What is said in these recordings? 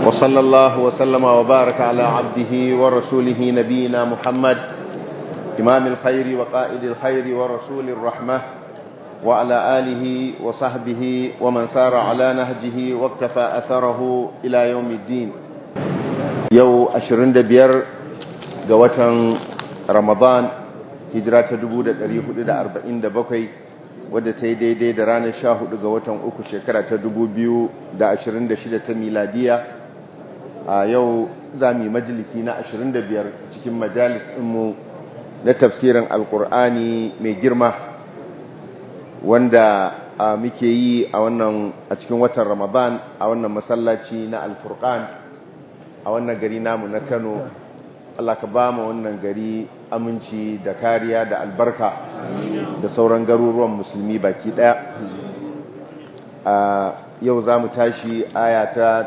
وصلى الله وسلم وبارك على عبده ورسوله نبينا محمد إمام الخير وقائد الخير ورسول الرحمة وعلى آله وصحبه ومن سار على نهجه واكتفى أثره إلى يوم الدين يو أشرين دبير قوة رمضان hijira ta 1447 wadda ta yi daidai da ranar 14 ga watan uku shekara ta 2026 ta miladiya a yau za mu yi majalisi na 25 cikin majalis ɗinmu na tafsirin alkur'ani mai girma wanda muke yi a wannan a cikin watan ramadan a wannan masallaci na alfurkan a wannan gari namu na kano Allah ka ba mu wannan gari aminci da kariya da albarka da sauran garuruwan musulmi baki daya a yau za mu tashi aya ta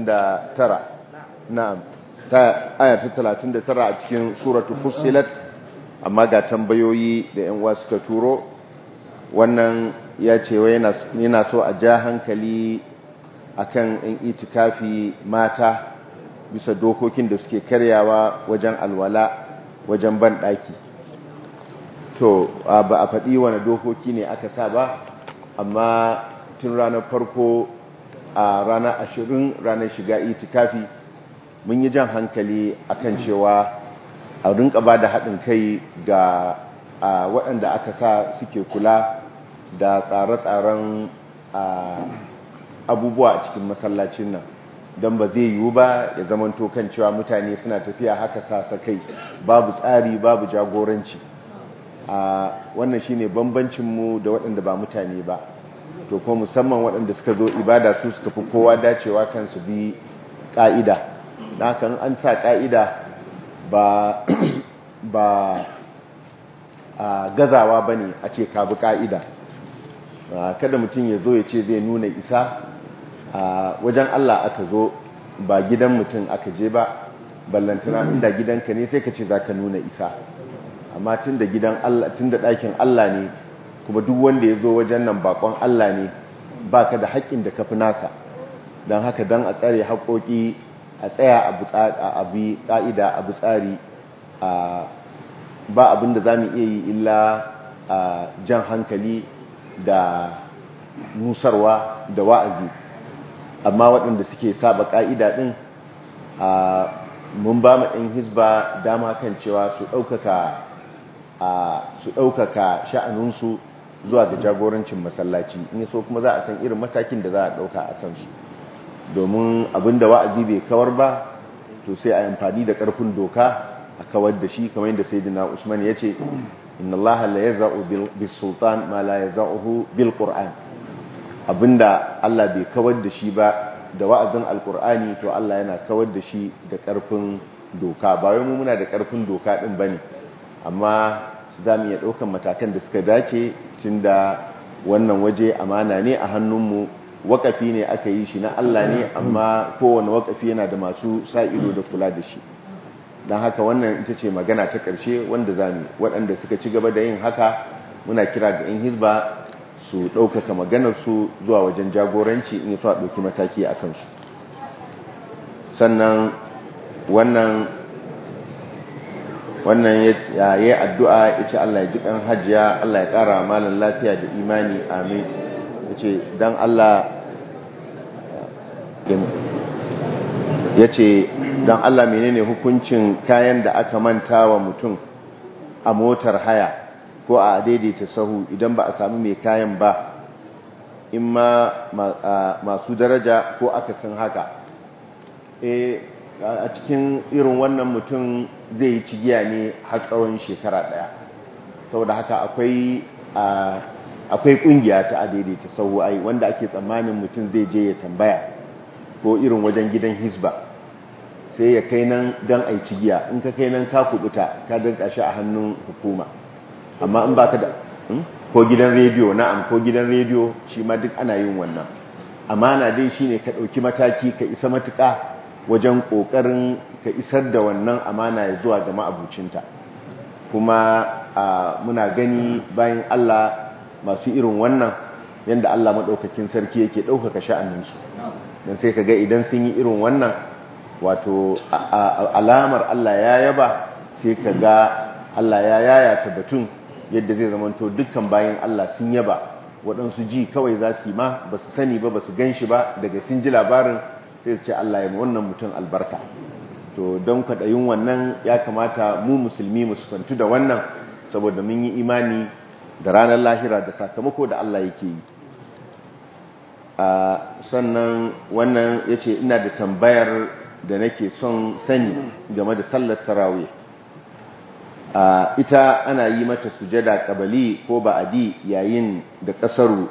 39 na'am ta aya ta 39 a cikin suratu fussilat amma ga tambayoyi da yan uwa suka turo wannan ya ce wai yana so a ja hankali akan yan itikafi mata bisa dokokin da suke karyawa wajen alwala wajen ban ɗaki to ba a faɗi wani dokoki ne aka sa ba amma tun ranar farko a ranar ashirin ranar shiga itikafi mun yi jan hankali akan cewa a rinka ba da haɗin kai ga waɗanda aka sa suke kula da tsare-tsaren abubuwa a cikin masallacin nan don ba zai yiwu ba ya zamanto kan cewa mutane suna tafiya haka sasa kai babu tsari babu jagoranci a wannan shine bambancinmu da waɗanda ba mutane ba to kuma musamman waɗanda suka zo ibada su suka fi kowa dacewa kan su bi ƙa'ida na hakan an sa ƙa'ida ba ba a gazawa ba ne a ce ka bi ƙa'ida kada mutum ya zo ya ce zai nuna isa a wajen Allah aka zo ba gidan mutum aka je ba ballantana inda gidanka ne sai ka ce za ka nuna isa amma tun da gidan Allah tun da ɗakin Allah ne kuma duk wanda ya zo wajen nan bakon Allah ne ba ka da haƙƙin da ka fi nasa don haka don a tsare haƙoƙi a tsaya a bi ƙa'ida a bi tsari ba abin da za mu iya yi illa jan hankali da nusarwa da wa'azi amma waɗanda suke saba ƙa'ida ɗin mun ba mu ɗin hisba dama kan cewa su ɗaukaka sha'aninsu zuwa ga jagorancin masallaci in so kuma za a san irin matakin da za a ɗauka a kansu domin abinda wa'azi bai kawar ba to sai a amfani da ƙarfin doka a kawar da shi kamar yadda sai dina usman ya ce inna allaha la yaza'u bil sultan ma la yaza'uhu bil qur'an abinda Allah bai kawar da shi ba da wa'azin alkur'ani to Allah yana kawar da shi da ƙarfin doka ba wai mu muna da ƙarfin doka ɗin bane amma za mu iya ɗaukan matakan da suka dace tunda wannan waje amana ne a hannunmu wakafi ne aka yi shi na Allah ne amma kowane wakafi yana da masu sa ido da kula da shi don haka wannan ita ce magana ta ƙarshe wanda za mu waɗanda suka ci gaba da yin haka muna kira ga 'yan hizba su ɗaukaka maganarsu zuwa wajen jagoranci in su a ɗauki mataki a kansu sannan wannan wannan ya yi addu'a ya ce Allah ya ji ƙan hajiya Allah ya ƙara malin lafiya da imani amin ya ce don Allah ya ce don Allah menene hukuncin kayan da aka manta wa mutum a motar haya ko a daidaita sahu idan ba a sami mai kayan ba in ma masu daraja ko aka san haka a cikin irin wannan mutum zai yi cigiya ne har tsawon shekara daya saboda haka akwai akwai kungiya ta a daidaita sahu ai wanda ake tsammanin mutum zai je ya tambaya ko irin wajen gidan hisba sai ya kai nan don a yi cigiya in ka kai nan ka kubuta ka danka shi a hannun hukuma amma in baka da ko gidan rediyo na'am ko gidan rediyo shi ma duk ana yin wannan amana dai shine ka dauki mataki ka isa matuka wajen kokarin ka isar da wannan amana ya zuwa ga ma'abucinta kuma muna gani bayan Allah masu irin wannan yanda Allah madaukakin sarki yake daukaka sha'aninsu dan sai kaga idan sun yi irin wannan wato alamar Allah ya yaba sai kaga Allah ya yayata batun yadda zai zamanto dukkan bayan Allah sun yaba waɗansu ji kawai za su yi ma ba su sani ba ba su gan shi ba daga sun ji labarin sai su ce Allah ya wannan mutum albarka to don kwaɗayin wannan ya kamata mu musulmi mu sufantu da wannan saboda mun yi imani da ranar lahira da sakamako da Allah yake yi sannan wannan ya ce ina da tambayar da nake son sani game da sallar tarawih ita ana yi mata sujada kabali ko ba'adi yayin da kasaru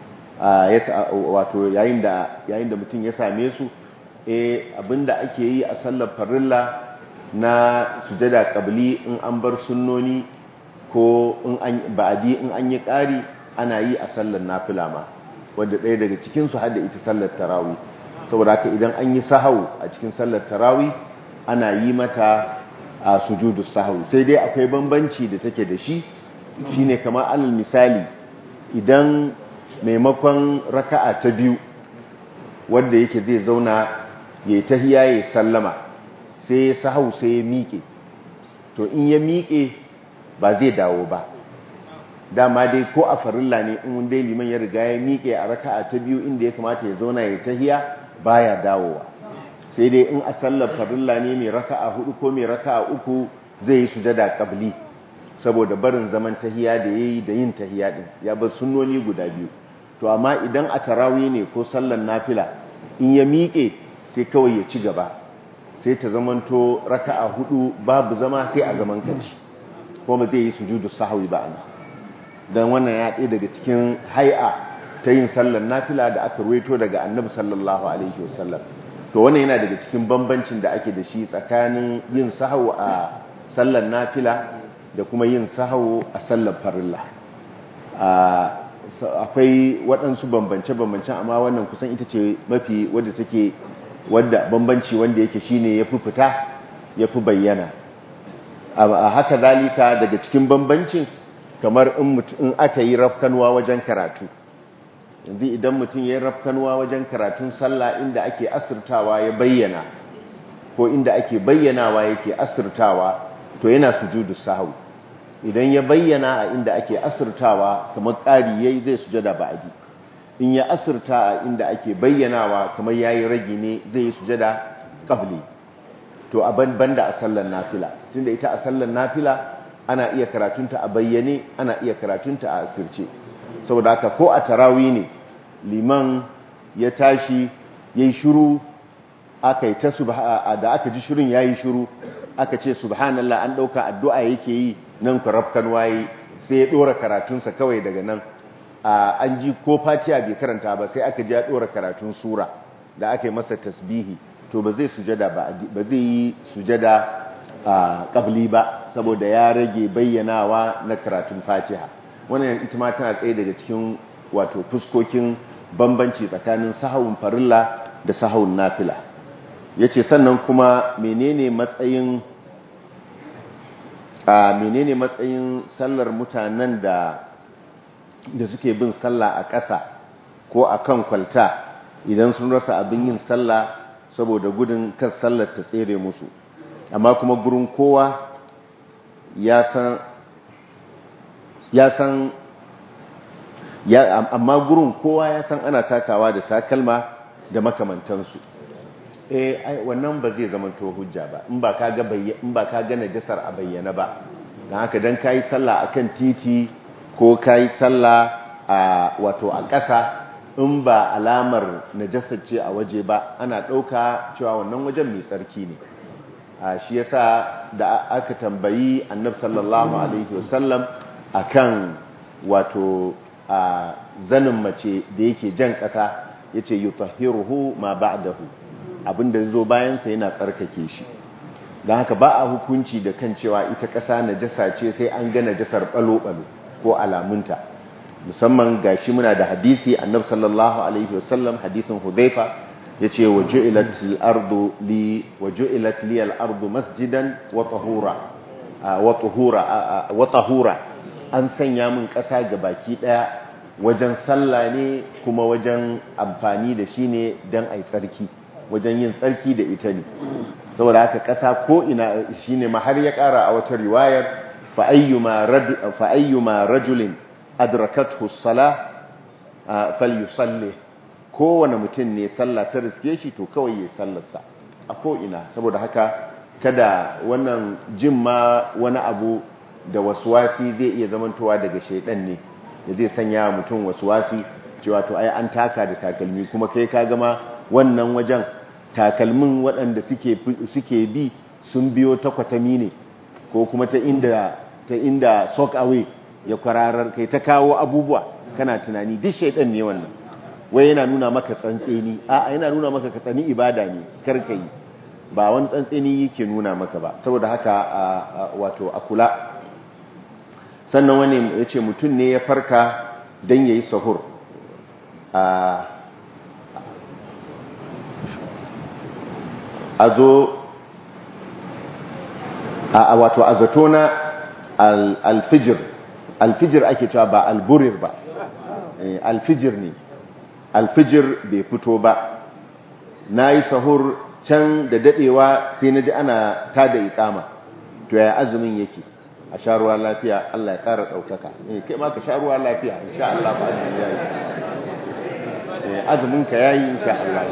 wato yayin da yayin da mutum ya same su eh abinda ake yi a sallar farilla na sujada kabali in an bar sunnoni ko in an ba'adi in an yi ƙari ana yi a sallar nafila ma wanda ɗaya daga cikin su hada ita sallar tarawih saboda haka idan an yi sahau a cikin sallar tarawih ana yi mata a sujudu sahwi sai dai akwai bambanci da take da shi shine kamar alal misali idan maimakon raka'a ta biyu wanda yake zai zauna ya tahiya ya sallama sai sahau sai ya miƙe to in ya miƙe ba zai dawo ba dama dai ko a farilla ne in dai liman ya riga ya miƙe a raka'a ta biyu inda ya kamata ya zauna ya tahiya baya dawowa sai dai in a sallar farilla ne mai raka'a hudu ko mai raka'a uku zai yi sujada qabli saboda barin zaman tahiya da yayi da yin tahiya din ya bar sunnoni guda biyu to amma idan a tarawih ne ko sallar nafila in ya miƙe sai kawai ya ci gaba sai ta zamanto raka'a hudu babu zama sai a zaman karshe ko ba zai yi sujudu sahwi ba ana dan wannan ya ɗaya daga cikin hay'a ta yin sallar nafila da aka ruwaito daga annabi sallallahu alaihi wasallam to wannan yana daga cikin bambancin da ake da shi tsakanin yin sahau a sallar nafila da kuma yin sahau a sallar farilla akwai waɗansu bambance-bambancen amma wannan kusan ita ce mafi wadda take wadda bambanci wanda yake shine ya fi fita ya fi bayyana a haka zalika daga cikin bambancin kamar in aka yi rafkanuwa wajen karatu yanzu idan mutum ya yi rafkanuwa wajen karatun sallah inda ake asirtawa ya bayyana ko inda ake bayyanawa yake asirtawa to yana sujudu sahwi idan ya bayyana a inda ake asirtawa kamar ƙari yayi zai sujada ba'adi in ya asirta a inda ake bayyanawa kamar yayi ragi ne zai yi sujada qabli to a banda a sallar nafila tunda ita a sallar nafila ana iya karatunta a bayyane ana iya karatunta a asirce saboda haka ko a tarawi ne liman ya tashi ya yi shuru aka yi ta da aka ji shirin ya yi shuru aka ce subhanallah an ɗauka addu'a yake yi nan karafkan waye sai ya ɗora karatunsa kawai daga nan an ji ko fatiya bai karanta ba sai aka ji ya ɗora karatun sura da aka yi masa tasbihi to ba zai sujada ba zai yi sujada ƙabli ba saboda ya rage bayyanawa na karatun fatiha wannan ita ma tana tsaye daga cikin wato fuskokin bambanci tsakanin sahawun farilla da sahawun nafila yace sannan kuma menene matsayin a menene matsayin sallar mutanen da da suke bin sallah a ƙasa ko a kan kwalta idan sun rasa abin yin sallah saboda gudun kan sallar ta tsere musu amma kuma gurin kowa ya san ya san ya amma gurin kowa ya san ana takawa da takalma da makamantansu eh ai wannan ba zai zama to hujja ba in ba ka ga in ba ka ga najasar a bayyana ba dan haka dan kai sallah akan titi ko kai sallah a wato a ƙasa in ba alamar najasar ce a waje ba ana ɗauka cewa wannan wajen mai tsarki ne shi yasa da aka tambayi annab sallallahu alaihi wasallam akan wato zanin mace da yake jan ƙasa yace yutahhiruhu ma ba'dahu abinda zo bayan sa yana tsarkake shi dan haka ba a hukunci da kan cewa ita ƙasa najasa ce sai an ga najasar balo-balo ko alamunta musamman gashi muna da hadisi annab sallallahu alaihi wasallam hadisin hudhaifa yace waju'ilat al-ardu li waju'ilat li al-ardu masjidan wa tahura wa tahura wa tahura an sanya min ƙasa ga baki daya wajen sallah ne kuma wajen amfani da shi ne don a yi tsarki wajen yin tsarki da ita ne saboda haka ƙasa ko ina shi ne har ya ƙara a wata riwayar fa'ayyuma rajulin adrakathu sala falyusalle kowane mutum ne sallah ta riske shi to kawai ya sallarsa a ko ina saboda haka kada wannan jin ma wani abu da wasuwasi zai iya zamantowa daga shaidan ne da zai sanya mutum wasuwasi cewa to ai an taka da takalmi kuma kai ka gama wannan wajen takalmin waɗanda suke bi sun biyo ta kwatami ne ko kuma ta inda ta inda sock away ya kwararar kai ta kawo abubuwa kana tunani duk shaidan ne wannan wai yana nuna maka tsantseni a yana nuna maka ka tsani ibada ne karka yi ba wani tsantseni yake nuna maka ba saboda haka wato a kula sannan wani ya ce mutum ne ya farka don ya yi sahur a zo a wato a zato na alfijir alfijir ake cewa ba alburir ba alfijir ne alfijir bai fito ba na yi sahur can da dadewa sai na ji ana ta da ikama to ya azumin yake a sharuwa lafiya Allah ya kara daukaka kai ma ka sharuwa lafiya insha Allah ba azumin yayi azumin ka yayi insha Allah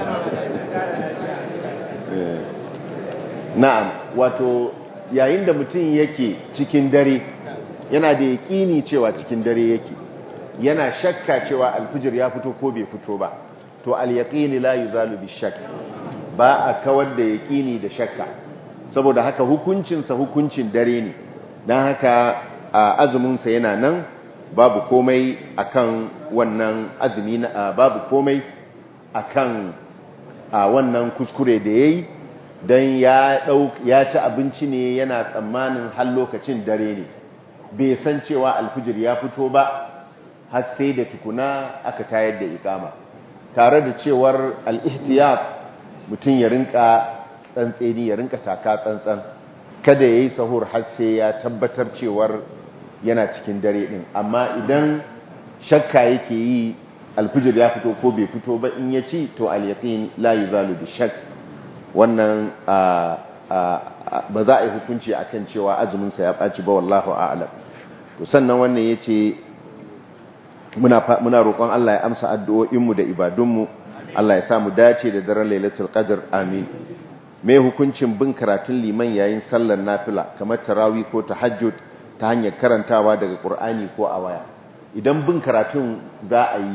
na'am wato yayin da mutum yake cikin dare yana da yaƙini cewa cikin dare yake yana shakka cewa alfijir ya fito ko bai fito ba to al-yaqini la yuzalu bi-shakk ba a kawar da yaƙini da shakka saboda haka hukuncinsa hukuncin dare ne don haka azuminsa yana nan babu komai akan wannan azumi na babu komai akan wannan kuskure da yayi don ya ya ci abinci ne yana tsammanin har lokacin dare ne bai san cewa alfijir ya fito ba har sai da tukuna aka tayar da ikama tare da cewar al-ihtiyat mutum ya rinka tsantseni ya rinka taka tsantsan kada ya yi sahur har sai ya tabbatar cewar yana cikin dare din amma idan shakka yake yi alfijir ya fito ko bai fito ba in ya ci to al-yaqin la yuzalu bi shakk wannan ba za a yi hukunci akan cewa azumin sa ya baci ba wallahu a'lam to sannan wannan yace muna muna roƙon Allah ya amsa addu'o'inmu da ibadunmu Allah ya samu dace da daren lailatul qadr amin me hukuncin bin karatun liman yayin sallar nafila kamar tarawih ko tahajjud ta hanyar karantawa daga qur'ani ko a waya idan bin karatun za a yi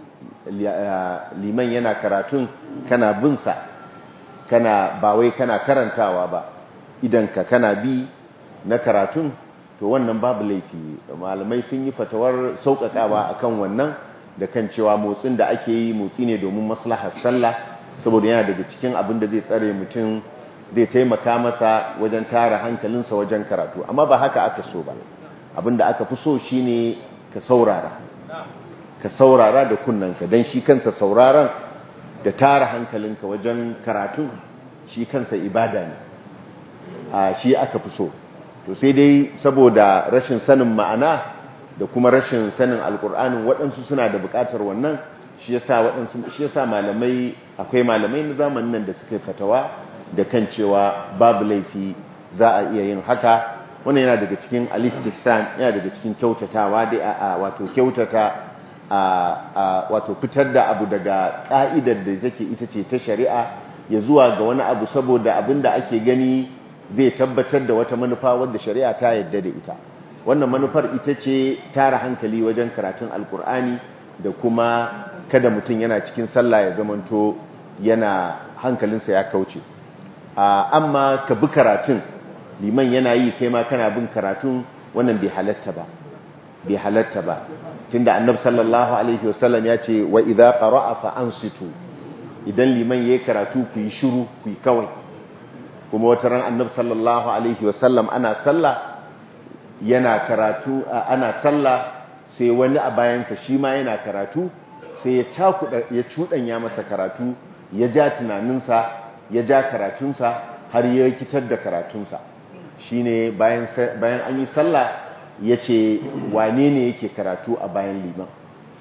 liman yana karatun kana bin sa kana ba wai kana karantawa ba idan ka kana bi na karatun to wannan babu laifi malamai sun yi fatawar sauƙaƙawa akan wannan da kan cewa motsin da ake yi motsi ne domin maslahar sallah saboda yana daga cikin abin da zai tsare mutum zai taimaka masa wajen tara hankalinsa wajen karatu amma ba haka aka so ba abin da aka fi so shine ka saurara ka saurara da kunnanka don shi kansa sauraron da tara hankalinka wajen karatu shi kansa ibada ne a shi aka fi so to sai dai saboda rashin sanin ma'ana da kuma rashin sanin alkur'anin waɗansu suna da buƙatar wannan shi yasa waɗansu shi yasa malamai akwai malamai na zamanin nan da suka fatawa da kan cewa babu laifi za a iya yin haka wannan yana daga cikin al-istihsan yana daga cikin kyautatawa da a wato kyautata a wato fitar da abu daga ka'idar da take ita ce ta shari'a ya zuwa ga wani abu saboda abinda ake gani zai tabbatar da wata manufa wadda shari'a ta yadda da ita wannan manufar ita ce tara hankali wajen karatun alkur'ani da kuma kada mutum yana cikin sallah ya zamanto yana hankalinsa ya kauce amma ka bi karatun liman yana yi kai ma kana bin karatun wannan bai halatta ba bai halatta ba tunda annabi sallallahu alaihi wasallam ya ce wa idza qara'a fa ansitu idan liman yayi karatu ku yi shiru ku yi kawai kuma wata ran annabi sallallahu alaihi wasallam ana sallah yana karatu ana sallah sai wani a bayansa shi ma yana karatu sai ya cakuda ya cudanya masa karatu ya ja tunaninsa ya ja karatunsa har ya kitar da karatunsa shine bayan bayan an yi sallah yace wane ne yake karatu a bayan liman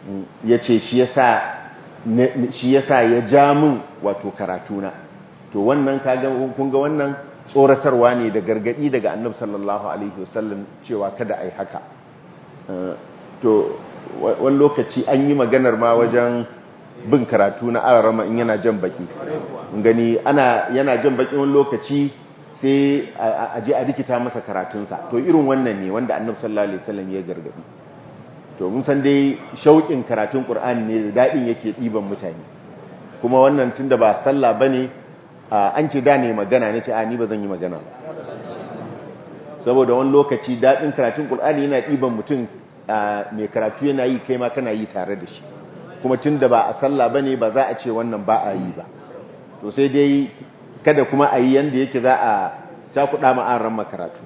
ya ce shi yasa ya ja min wato karatuna to wannan kun ga wannan tsoratarwa ne da gargadi daga annabi sallallahu alaihi wasallam cewa kada a yi haka to wani lokaci an yi maganar ma wajen bin karatu na ararama in yana jan baki gani ana yana jan baki wani lokaci sai a je a rikita masa karatunsa to irin wannan ne wanda annabi sallallahu alaihi wasallam ya gargadi to mun san dai shauƙin karatun qur'ani ne da dadin yake diban mutane kuma wannan tunda ba sallah bane an ce da ne magana ne ce a ni ba zan yi magana ba saboda wani lokaci dadin karatun qur'ani yana diban mutum mai karatu yana yi kai ma kana yi tare da shi kuma tunda ba a sallah bane ba za a ce wannan ba a yi ba to sai dai kada kuma a yi yanda yake za a cakuɗa ma'aran makaratu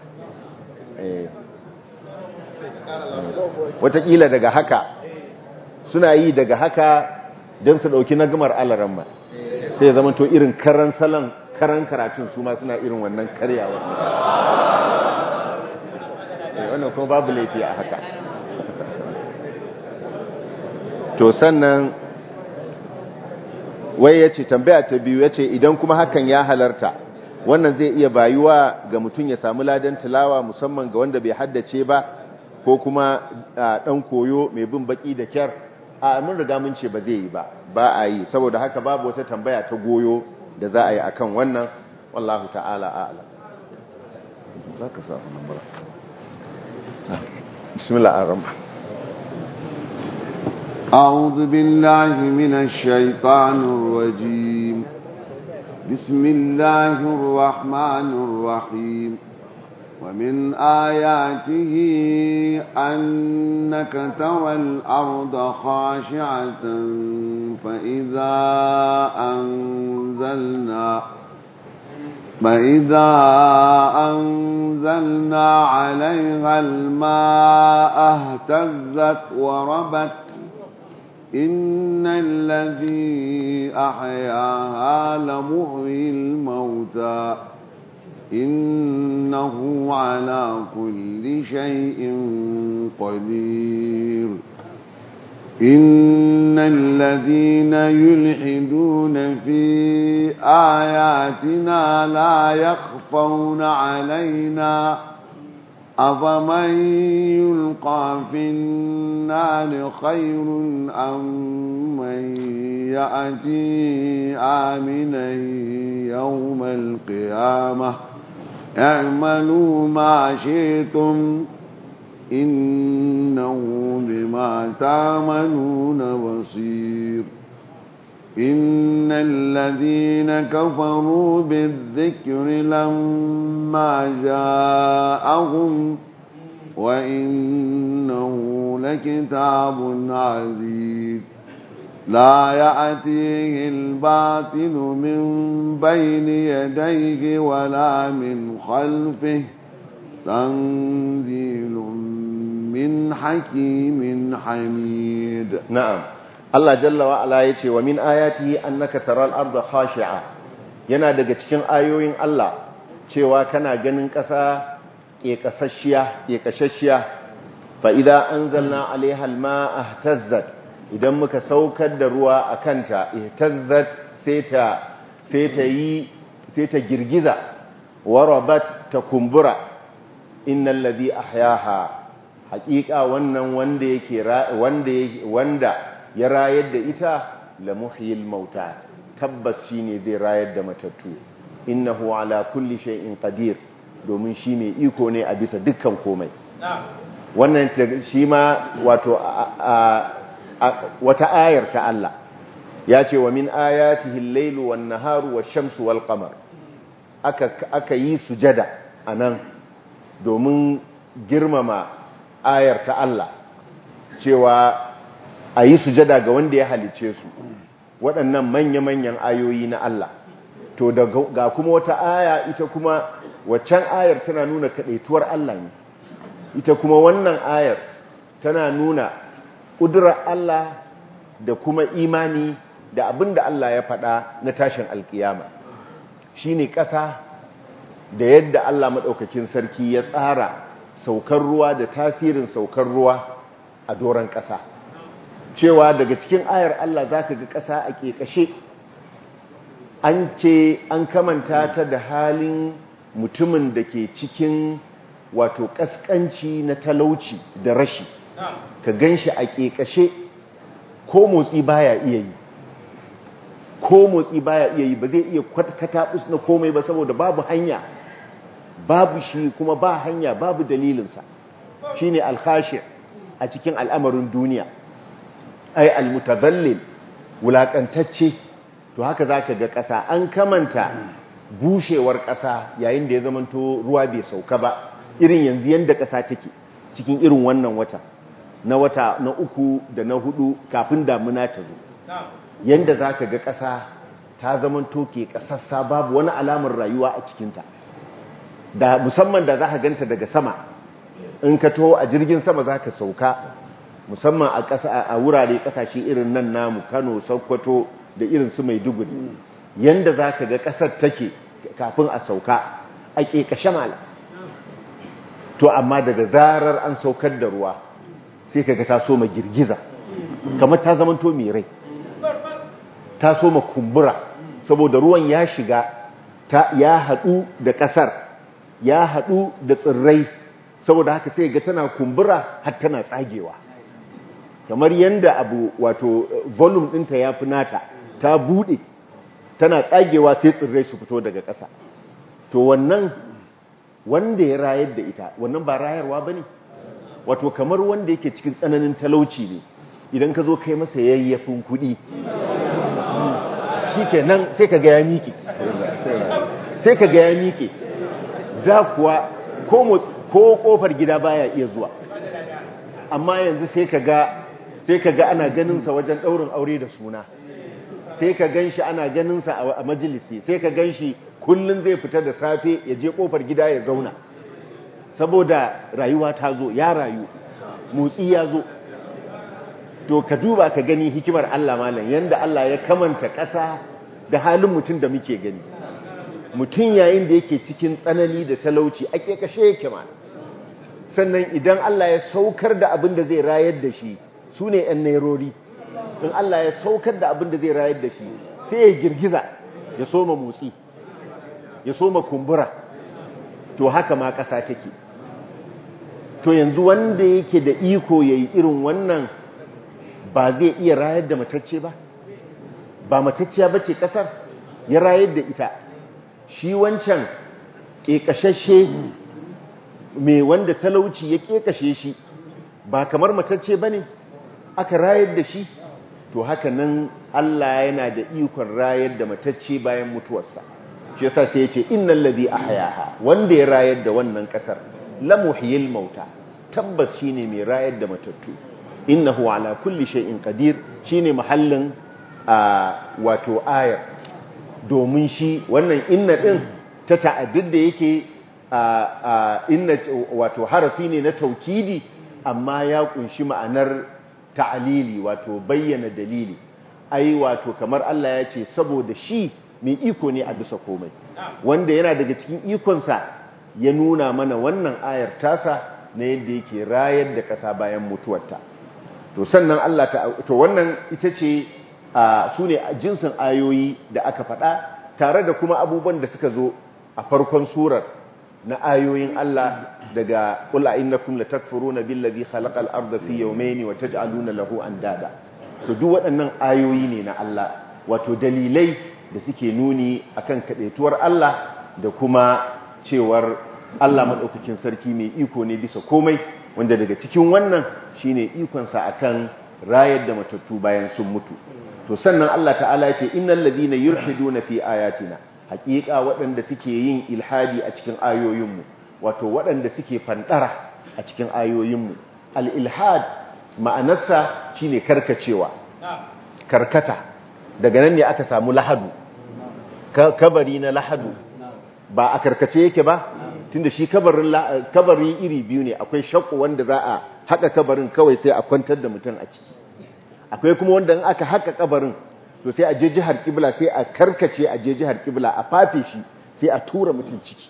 watakila daga haka suna yi daga haka don su ɗauki na gamar alaramma sai zama to irin karan salon karan karatun su ma suna irin wannan karyawa wannan kuma babu laifi a haka to sannan wai ya ce tambaya ta biyu ya ce idan kuma hakan ya halarta wannan zai iya bayuwa ga mutum ya samu ladan tilawa musamman ga wanda bai haddace ba ko kuma dan koyo mai bin baki da kyar a mun riga mun ce ba zai yi ba ba a yi saboda haka babu wata tambaya ta goyo da za a yi akan wannan wallahu ta'ala a'lam za ka sa nan bismillah ar-rahman أعوذ بالله من الشيطان الرجيم بسم الله الرحمن الرحيم ومن آياته أنك ترى الأرض خاشعة فإذا أنزلنا فإذا أنزلنا عليها الماء اهتزت وربت إن الذي أحياها لمحيي الموتى إنه على كل شيء قدير إن الذين يلحدون في آياتنا لا يخفون علينا أفمن يلقى في النار خير أم من يأتي آمنا يوم القيامة اعملوا ما شئتم إنه بما تعملون بصير إن الذين كفروا بالذكر لما جاءهم وإنه لكتاب عزيز لا يأتيه الباطل من بين يديه ولا من خلفه تنزيل من حكيم حميد na'am Allah jalla wa ala yace wa min ayatihi annaka taral arda khashi'a yana daga cikin ayoyin Allah cewa kana ganin ƙasa ƙeƙasasshiya ƙeƙashashiya fa idza anzalna 'alayha al-ma'a ihtazzat idan muka saukar da ruwa akanta ihtazzat sai ta sai ta yi sai ta girgiza warabat ta kumbura innal ladhi ahyaha haƙiƙa wannan wanda yake wanda wanda ya rayar da ita la muhyil mauta tabbas shine zai rayar da matattu innahu ala kulli shay'in qadir domin shi mai iko ne a bisa dukkan komai wannan shi ma wato wata ayar ta Allah ya ce wa min ayatihi al-lailu wan-naharu wash-shamsu wal-qamar aka aka yi sujada anan domin girmama ayar ta Allah cewa a yi sujada ga wanda ya halice su waɗannan manya-manyan ayoyi na Allah to ga kuma wata aya ita kuma waccan ayar tana nuna kaɗaituwar Allah ne ita kuma wannan ayar tana nuna ƙudurar Allah da kuma imani da abin da Allah ya faɗa na tashin alkiyama shi ne ƙasa da yadda Allah maɗaukakin sarki ya tsara saukar ruwa da tasirin saukar ruwa a doron ƙasa cewa daga cikin ayar Allah za ka ga ƙasa a ƙeƙashe an ce an kamanta ta da halin mutumin da ke cikin wato ƙasƙanci na talauci da rashi ka gan shi a ƙeƙashe ko motsi baya iya yi ko motsi baya iya yi ba zai iya kataɓus na komai ba saboda babu hanya babu shi kuma ba hanya babu dalilinsa shi ne alhashi a cikin al'amarin duniya ai almutazallil wulaƙantacce to haka za ka ga ƙasa an kamanta bushewar ƙasa yayin da ya zamanto ruwa bai sauka ba irin yanzu yadda ƙasa take cikin irin wannan wata na wata na uku da na hudu kafin damuna ta zo yadda za ka ga ƙasa ta zamanto ke ƙasassa babu wani alamar rayuwa a cikinta da musamman da za ka ganta daga sama in ka to a jirgin sama za ka sauka musamman a ƙasa a wurare ƙasashe irin nan namu kano sokoto da irin su mai duguri yanda za ka ga ƙasar take kafin a sauka a ƙeƙashe mala to amma daga zarar an saukar da ruwa sai ka ga ta so ma girgiza kamar ta zamanto mai rai ta so ma kumbura saboda ruwan ya shiga ya haɗu da ƙasar ya haɗu da tsirrai saboda haka sai ga tana kumbura har tana tsagewa kamar yanda abu wato volume ɗinta ya fi nata ta buɗe tana tsagewa sai tsirrai su fito daga ƙasa to wannan wanda ya rayar da ita wannan ba rayarwa ba ne wato kamar wanda yake cikin tsananin talauci ne idan ka zo kai masa yayyafin kuɗi shi ke nan sai ka ga ya miƙe sai ka ga ya miƙe da kuwa ko kofar gida baya iya zuwa amma yanzu sai ka ga sai ka ga ana ganinsa wajen ɗaurin aure da suna sai ka gan shi ana ganinsa a majalisi sai ka gan shi kullum zai fita da safe ya je kofar gida ya zauna saboda rayuwa ta zo ya rayu motsi ya zo to ka duba ka gani hikimar Allah malam yanda Allah ya kamanta ƙasa da halin mutum da muke gani mutum yayin da yake cikin tsanani da talauci ake kashe yake ma sannan idan Allah ya saukar da abin da zai rayar da shi su ne ‘yan nairori in Allah ya saukar da abin da zai rayar da shi sai ya girgiza ya soma motsi ya soma kumbura to haka ma ƙasa take to yanzu wanda yake da iko ya yi irin wannan ba zai iya rayar da matacce ba ba matacciya ba ce ƙasar ya rayar da ita shi wancan ƙeƙashashe mai wanda talauci ya ƙeƙashe shi ba kamar matacce ba ne aka rayar da shi to haka nan Allah yana da ikon rayar da matacce bayan mutuwarsa shi yasa sai ya ce innal ladhi ahyaha wanda ya rayar da wannan ƙasar la muhyil mauta tabbas shine mai rayar da matattu innahu ala kulli shay'in qadir shine mahallin wato ayar domin shi wannan inna din ta ta'addud da yake inna wato harafi ne na taukidi amma ya kunshi ma'anar ta'alili wato bayyana dalili ai wato kamar Allah ya ce saboda shi mai iko ne a bisa komai wanda yana daga cikin ikonsa ya nuna mana wannan ayar tasa na yadda yake rayar da ƙasa bayan mutuwarta to sannan Allah ta to wannan ita ce su ne jinsin ayoyi da aka faɗa tare da kuma abubuwan da suka zo a farkon surar na ayoyin Allah daga qul innakum latakfuruna billazi khalaqal arda fi yawmayni wa taj'aluna lahu andada to duk waɗannan ayoyi ne na Allah wato dalilai da suke nuni akan kadaituwar Allah da kuma cewar Allah madaukakin sarki mai iko ne bisa komai wanda daga cikin wannan shine ikon sa akan rayar da matattu bayan sun mutu to sannan Allah ta'ala yake innal ladina yulhiduna fi ayatina haƙiƙa waɗanda suke yin ilhadi a cikin ayoyinmu wato waɗanda suke fandara a cikin ayoyinmu al-ilhad ma'anarsa shine karkacewa karkata daga nan ne aka samu lahadu kabari na lahadu ba a karkace yake ba tunda shi kabarin kabari iri biyu ne akwai shakku wanda za a haka kabarin kawai sai a kwantar da mutum a ciki akwai kuma wanda in aka haka kabarin to sai a je jihar kibla sai a karkace a je jihar kibla a fafe shi sai a tura mutum ciki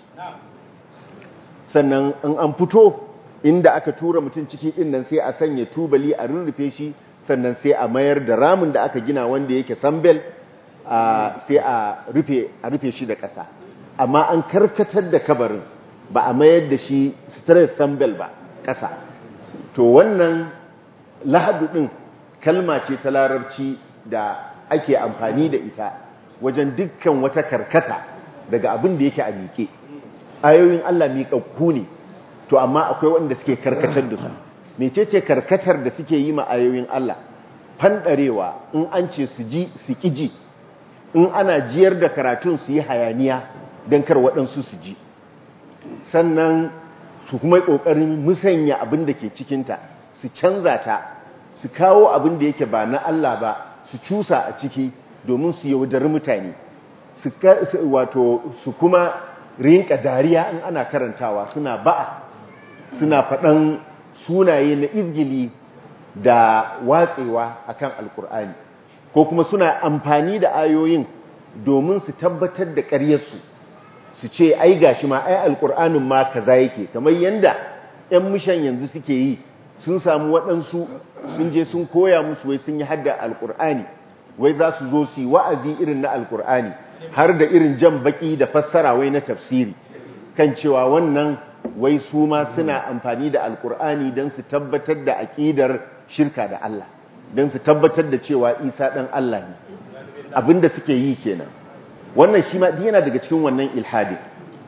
sannan in an fito inda aka tura mutum ciki din nan sai a sanya tubali a rurrufe shi sannan sai a mayar da ramin da aka gina wanda yake sambel sai a rufe a rufe shi da ƙasa amma an karkatar da kabarin ba a mayar da shi straight sambel ba ƙasa to wannan lahadu ɗin kalma ce ta larabci da ake amfani da ita wajen dukkan wata karkata daga abin da yake a miƙe ayoyin Allah miƙaƙƙu ne to amma akwai wanda suke karkatar da su mecece karkatar da suke yi ma ayoyin Allah fanɗarewa in an ce su ji su ƙiji in ana jiyar da karatun su yi hayaniya don kar waɗansu su ji sannan su kuma ƙoƙarin musanya abin da ke cikinta su canza ta su kawo abin da yake ba na Allah ba su cusa a ciki domin su yaudari mutane wato su kuma rinka dariya in ana karantawa suna ba'a suna faɗan sunaye na izgili da watsewa akan alkur'ani ko kuma suna amfani da ayoyin domin su tabbatar da ƙaryarsu su ce ai gashi ma ai alkur'anin ma kaza yake kamar yanda 'yan mishan yanzu suke yi sun samu waɗansu sun je sun koya musu wai sun yi hadda alkur'ani wai za su zo su yi wa'azi irin na alkur'ani har da irin jan baki da fassara wai na tafsiri kan cewa wannan wai su ma suna amfani da alkur'ani don su tabbatar da aƙidar shirka da Allah don su tabbatar da cewa isa ɗan Allah ne abinda suke yi kenan wannan shi ma yana daga cikin wannan ilhadi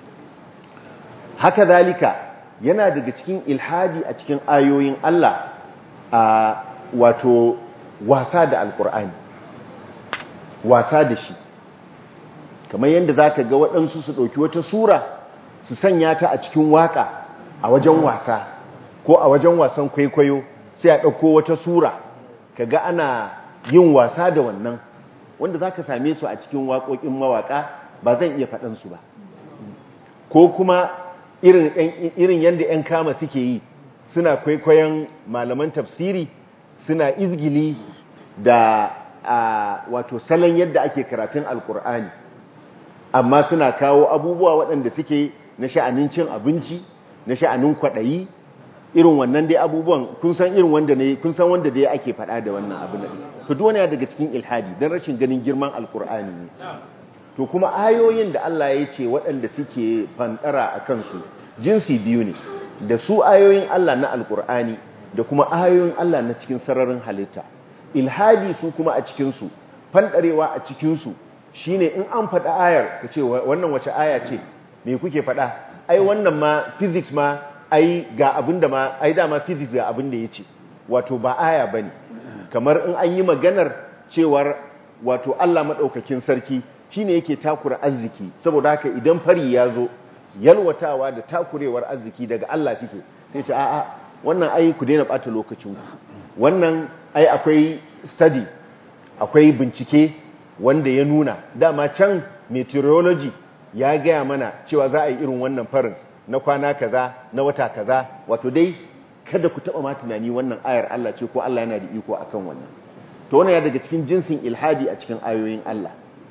haka zalika yana daga cikin ilhadi a cikin ayoyin Allah a wato wasa da alkur'ani wasa da shi kamar yadda za ka ga waɗansu su ɗauki wata sura su sanya ta a cikin waƙa a wajen wasa ko a wajen wasan kwaikwayo sai a ɗauko wata sura ka ga ana yin wasa da wannan wanda za ka same su a cikin waƙoƙin mawaƙa ba zan iya faɗansu ba ko kuma irin yadda 'yan kama suke yi suna kwaikwayon malaman tafsiri suna izgili da wato salon yadda ake karatun alkur'ani amma suna kawo abubuwa waɗanda suke na sha'anin cin abinci na sha'anin kwaɗayi irin wannan dai abubuwan kun san irin wanda ne kun san wanda dai ake faɗa da wannan abin da to duk wani daga cikin ilhadi dan rashin ganin girman alkur'ani ne to kuma ayoyin da Allah ya ce waɗanda suke fantara a kansu jinsi biyu ne da su ayoyin Allah na alkur'ani da kuma ayoyin Allah na cikin sararin halitta ilhadi su kuma a cikinsu fanɗarewa a cikinsu shine in an faɗa ayar ka ce wannan wace aya ce me kuke faɗa ai wannan ma physics ma ai ga abin da ma ai dama physics ga abin da ya ce wato ba aya ba ne kamar in an yi maganar cewar wato Allah maɗaukakin sarki shine yake takura arziki saboda haka idan fari ya zo yalwatawa da takurewar arziki daga Allah suke sai ce a'a wannan ai ku daina ɓata lokacinku wannan ai akwai study akwai bincike wanda ya nuna dama can meteorology ya gaya mana cewa za a yi irin wannan farin na kwana kaza na wata kaza wato dai kada ku taba ma tunani wannan ayar Allah ce ko Allah yana da iko akan wannan to wannan ya daga cikin jinsin ilhadi a cikin ayoyin Allah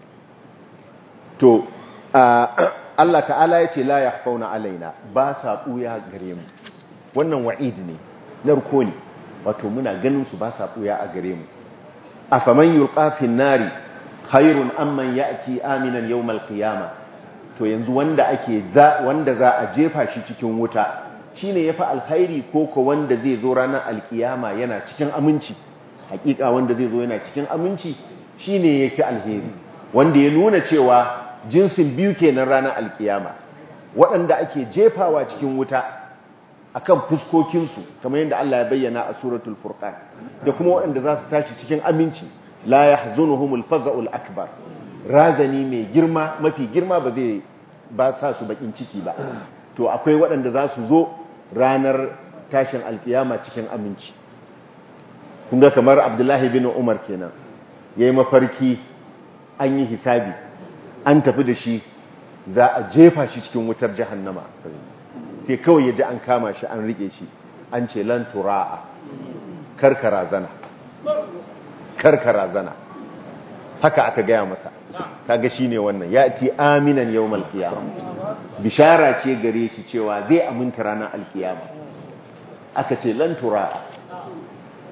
to Allah ta'ala ya ce la yakhfauna alaina ba sa buya gare mu wannan wa'id ne narko ne wato muna ganin su ba sa buya a gare mu afaman yulqa fin nari khairun amman ya'ti aminan yawmal qiyamah to yanzu wanda ake za wanda za a jefa shi cikin wuta shine yafi alkhairi ko ko wanda zai zo ranar alkiyama yana cikin aminci hakika wanda zai zo yana cikin aminci shine yafi alheri wanda ya nuna cewa jinsin biyu kenan ranar alkiyama waɗanda ake jefawa cikin wuta akan fuskokinsu kamar yadda Allah ya bayyana a suratul furqan da kuma waɗanda za su tashi cikin aminci la yahzunuhumul faza'ul akbar razani mai girma mafi girma ba zai ba sa su bakin ciki ba to akwai waɗanda za su zo ranar tashin alkiyama cikin aminci kun ga kamar abdullahi bin umar kenan yayi mafarki an yi hisabi an tafi da shi za a jefa shi cikin wutar jahannama sai kawai ya ji an kama shi an rike shi an ce lan tura'a karkara zana karkara zana haka aka gaya masa kaga shine wannan ya ti aminan yawmal qiyamah bishara ce gare shi cewa zai aminta ranar alkiyama aka ce lan tura'a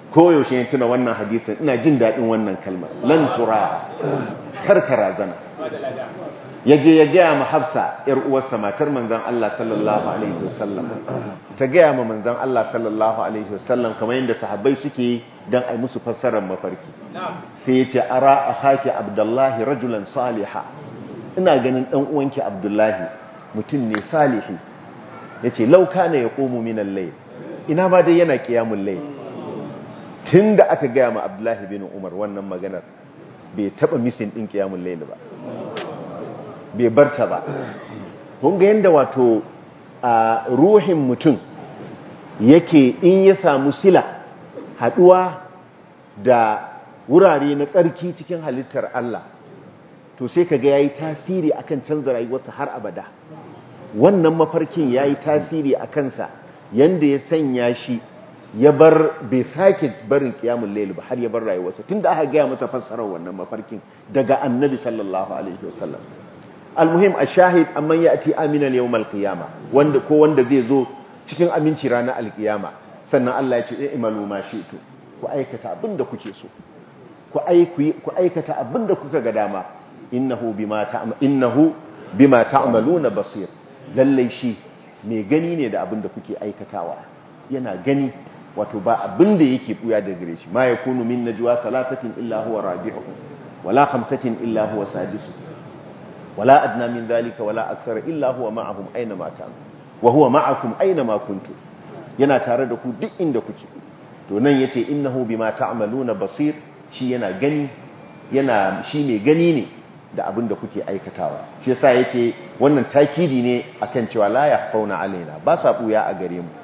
koyaushe ya tuna wannan hadisin ina jin daɗin wannan kalmar lan tura karkara zana ya je ya gaya ma hafsa ‘yar uwarsa matar manzan Allah sallallahu Alaihi wasallam ta gaya ma manzan Allah sallallahu Alaihi wasallam kamar yadda sahabbai suke don a musu fassarar mafarki sai ya ce ara a haki abdullahi rajulan saliha ina ganin ɗan uwanki abdullahi mutum ne salihi ya ce lauka ne ya ƙomu minan lai ina ba dai yana ƙiyamun lai tun da aka gaya ma abdullahi bin umar wannan maganar bai taɓa misin ɗin ƙiyamun lai ba bai barta ba kun ga yadda wato a ruhin mutum yake in ya samu sila haduwa da wurare na tsarki cikin halittar Allah to sai kaga yayi tasiri akan canza rayuwarsa har abada wannan mafarkin yayi tasiri a kansa yanda ya sanya shi ya bar bai sake barin kiyamul layl ba har ya bar rayuwarsa tunda aka ga masa fassarar wannan mafarkin daga annabi sallallahu alaihi wasallam almuhim ashahid amman yati aminan yawmal qiyama wanda ko wanda zai zo cikin aminci ranar alkiyama sannan Allah ya ce i'malu ma shi'tu ku aikata abinda kuke so ku ku aikata abinda kuka ga dama innahu bima ta'mal innahu bima ta'maluna basir lalle shi mai gani ne da abinda kuke aikatawa yana gani wato ba abinda yake buya da gare shi ma yakunu min najwa thalathatin illa huwa rabi'uhum wala khamsatin illa huwa sadisuhum ولا أدنى من ذلك ولا أكثر إلا هو معهم أينما كان وهو معكم أينما كنتم yana tare da ku duk inda kuke to nan yace innahu bima ta'maluna basir shi yana gani yana shi mai gani ne da abin da kuke aikatawa shi yasa yace wannan takidi ne akan cewa la yakhfauna alaina ba sa buya a gare mu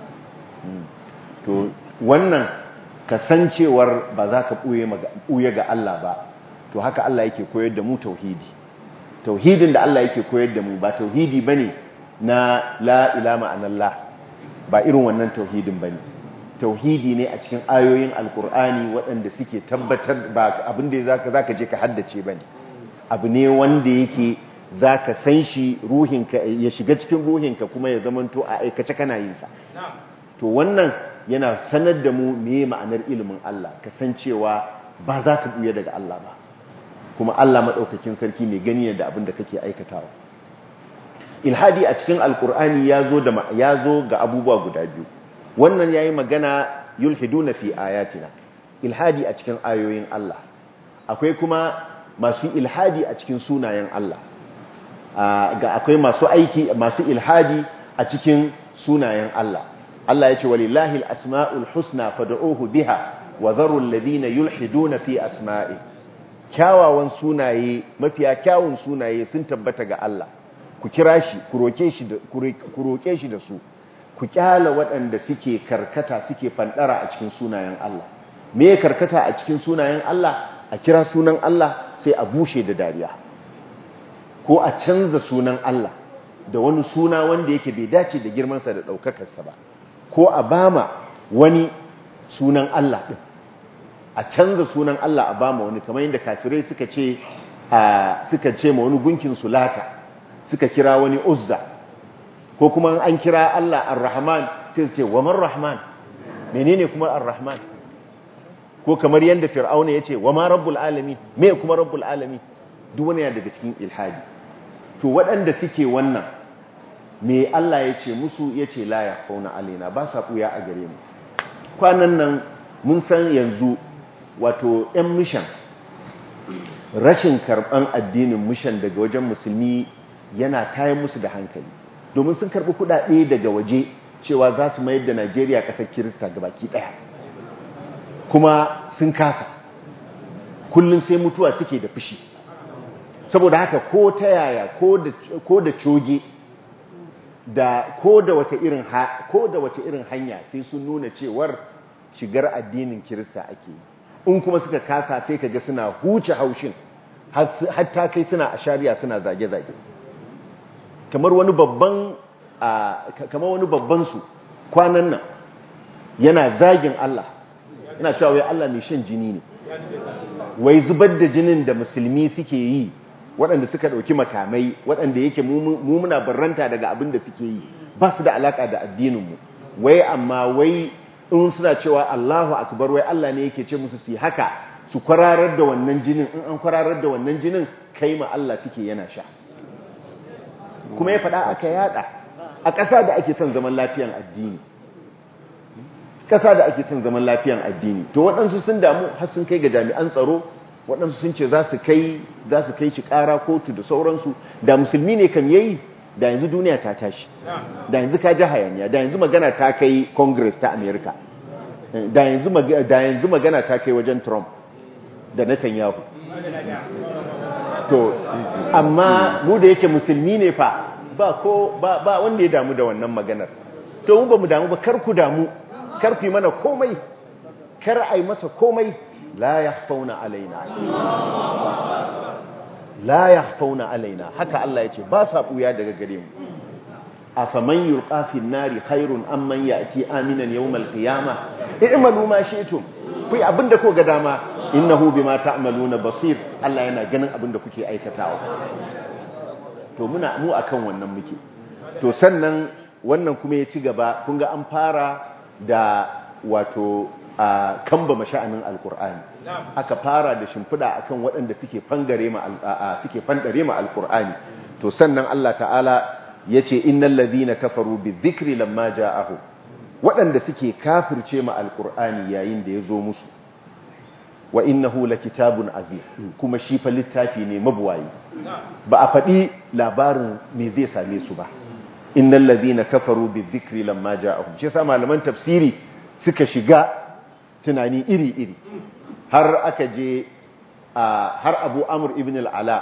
to wannan kasancewar ba za ka buye ga Allah ba to haka Allah yake koyar da mu tauhidi tauhidin da Allah yake koyar da mu ba tauhidi bane na la ilama anallah ba irin wannan tauhidin bane tauhidi ne a cikin ayoyin alkur'ani waɗanda suke tabbatar ba abin da zaka zaka je ka haddace bane abu ne wanda yake zaka san shi ruhinka ya shiga cikin ruhinka kuma ya zamanto a aikace kana yin sa to wannan yana sanar da mu meye ma'anar ilimin Allah kasancewa ba za ka buya daga Allah ba kuma Allah maɗaukakin sarki mai gani da abin da kake aikatawa ilhadi a cikin alkur'ani ya zo da ya zo ga abubuwa guda biyu wannan yayi magana yulhiduna fi ayatina ilhadi a cikin ayoyin Allah akwai kuma masu ilhadi a cikin sunayen Allah ga akwai masu aiki masu ilhadi a cikin sunayen Allah Allah ya ce walillahi al-asma'ul husna fad'uhu biha wa dharu alladhina yulhiduna fi asma'i kyawawan sunaye mafiya kyawun sunaye sun tabbata ga Allah ku kira shi ku roke shi da ku roke shi da su ku kyala waɗanda suke karkata suke fandara a cikin sunayen Allah me karkata a cikin sunayen Allah a kira sunan Allah sai a bushe da dariya ko a canza sunan Allah da wani suna wanda yake bai dace da girmansa da ɗaukakarsa ba ko a bama wani sunan Allah ɗin a canza sunan Allah a bama wani kamar yadda kafirai suka ce suka ce ma wani gunkin sulata suka kira wani uzza ko kuma an kira Allah ar-rahman sai su ce wa man rahman menene kuma ar-rahman ko kamar yadda fir'auna ya ce wa ma rabbul alami me kuma rabbul alami duk wani ya daga cikin ilhadi to waɗanda suke wannan me Allah ya ce musu ya ce la ya fauna alaina ba sa ɓuya a gare mu kwanan nan mun san yanzu wato 'yan mishan rashin karɓan addinin mishan daga wajen musulmi yana kayan musu da hankali domin sun karɓi kuɗaɗe daga waje cewa za su mayar da najeriya ƙasar kirista ga baki ɗaya kuma sun kasa kullum sai mutuwa suke da fushi saboda haka ko ta yaya ko da coge da ko da wata irin ko da wata irin hanya sai sun nuna cewar shigar addinin kirista ake yi in kuma suka kasa sai kaga suna huce haushin hatta kai suna ashariya suna zage-zage kamar wani babban kamar wani babban su kwanan nan yana zagin Allah yana cewa wai Allah mai shan jini ne wai zubar da jinin da musulmi suke yi waɗanda suka ɗauki makamai waɗanda yake mumuna barranta daga abin da suke yi ba su da alaƙa da addininmu wai amma wai in suna cewa Allahu akbar wai Allah ne yake ce musu su yi haka su kwararar da wannan jinin in an kwararar da wannan jinin kai ma Allah suke yana sha kuma ya faɗa aka yada a ƙasa da ake son zaman lafiyan addini ƙasa da ake son zaman lafiyan addini to waɗansu sun damu har sun kai ga jami'an tsaro waɗansu sun ce za su kai za su kai shi ƙara kotu da sauransu da musulmi ne kan yayi da yanzu duniya ta tashi da yanzu ka ji hayaniya da yanzu magana ta kai congress ta america da yanzu da yanzu magana ta kai wajen trump da netanyahu to amma mu da yake musulmi ne fa ba ko ba, ba wanda ya damu da wannan maganar to mu ba mu damu ba kar ku damu kar ku yi mana komai kar ai masa komai la yakhfauna alaina la yakhfauna alaina haka Allah yace ba sa buya daga gare mu afaman yulqa fi nari khairun amman yati aminan yawmal qiyamah i'malu ma shi'tum ku abinda ko ga dama innahu bima ta'maluna basir Allah yana ganin abinda kuke aikatawa to muna mu akan wannan muke to sannan wannan kuma ya ci gaba kun ga an fara da wato a kamba masha'anin alkur'ani aka fara da shimfiɗa akan waɗanda suke fangare ma suke fandare ma alkur'ani to sannan Allah ta'ala yace innal ladhina kafaru bizikri lamma ja'ahu waɗanda suke kafirce ma alkur'ani yayin da ya zo musu wa innahu lakitabun aziz kuma shi fa littafi ne mabuwayi ba a faɗi labarin me zai same su ba innal ladhina kafaru bizikri lamma ja'ahum shi yasa malaman tafsiri suka shiga tunani iri-iri har aka je har Abu Amr ibn al-Ala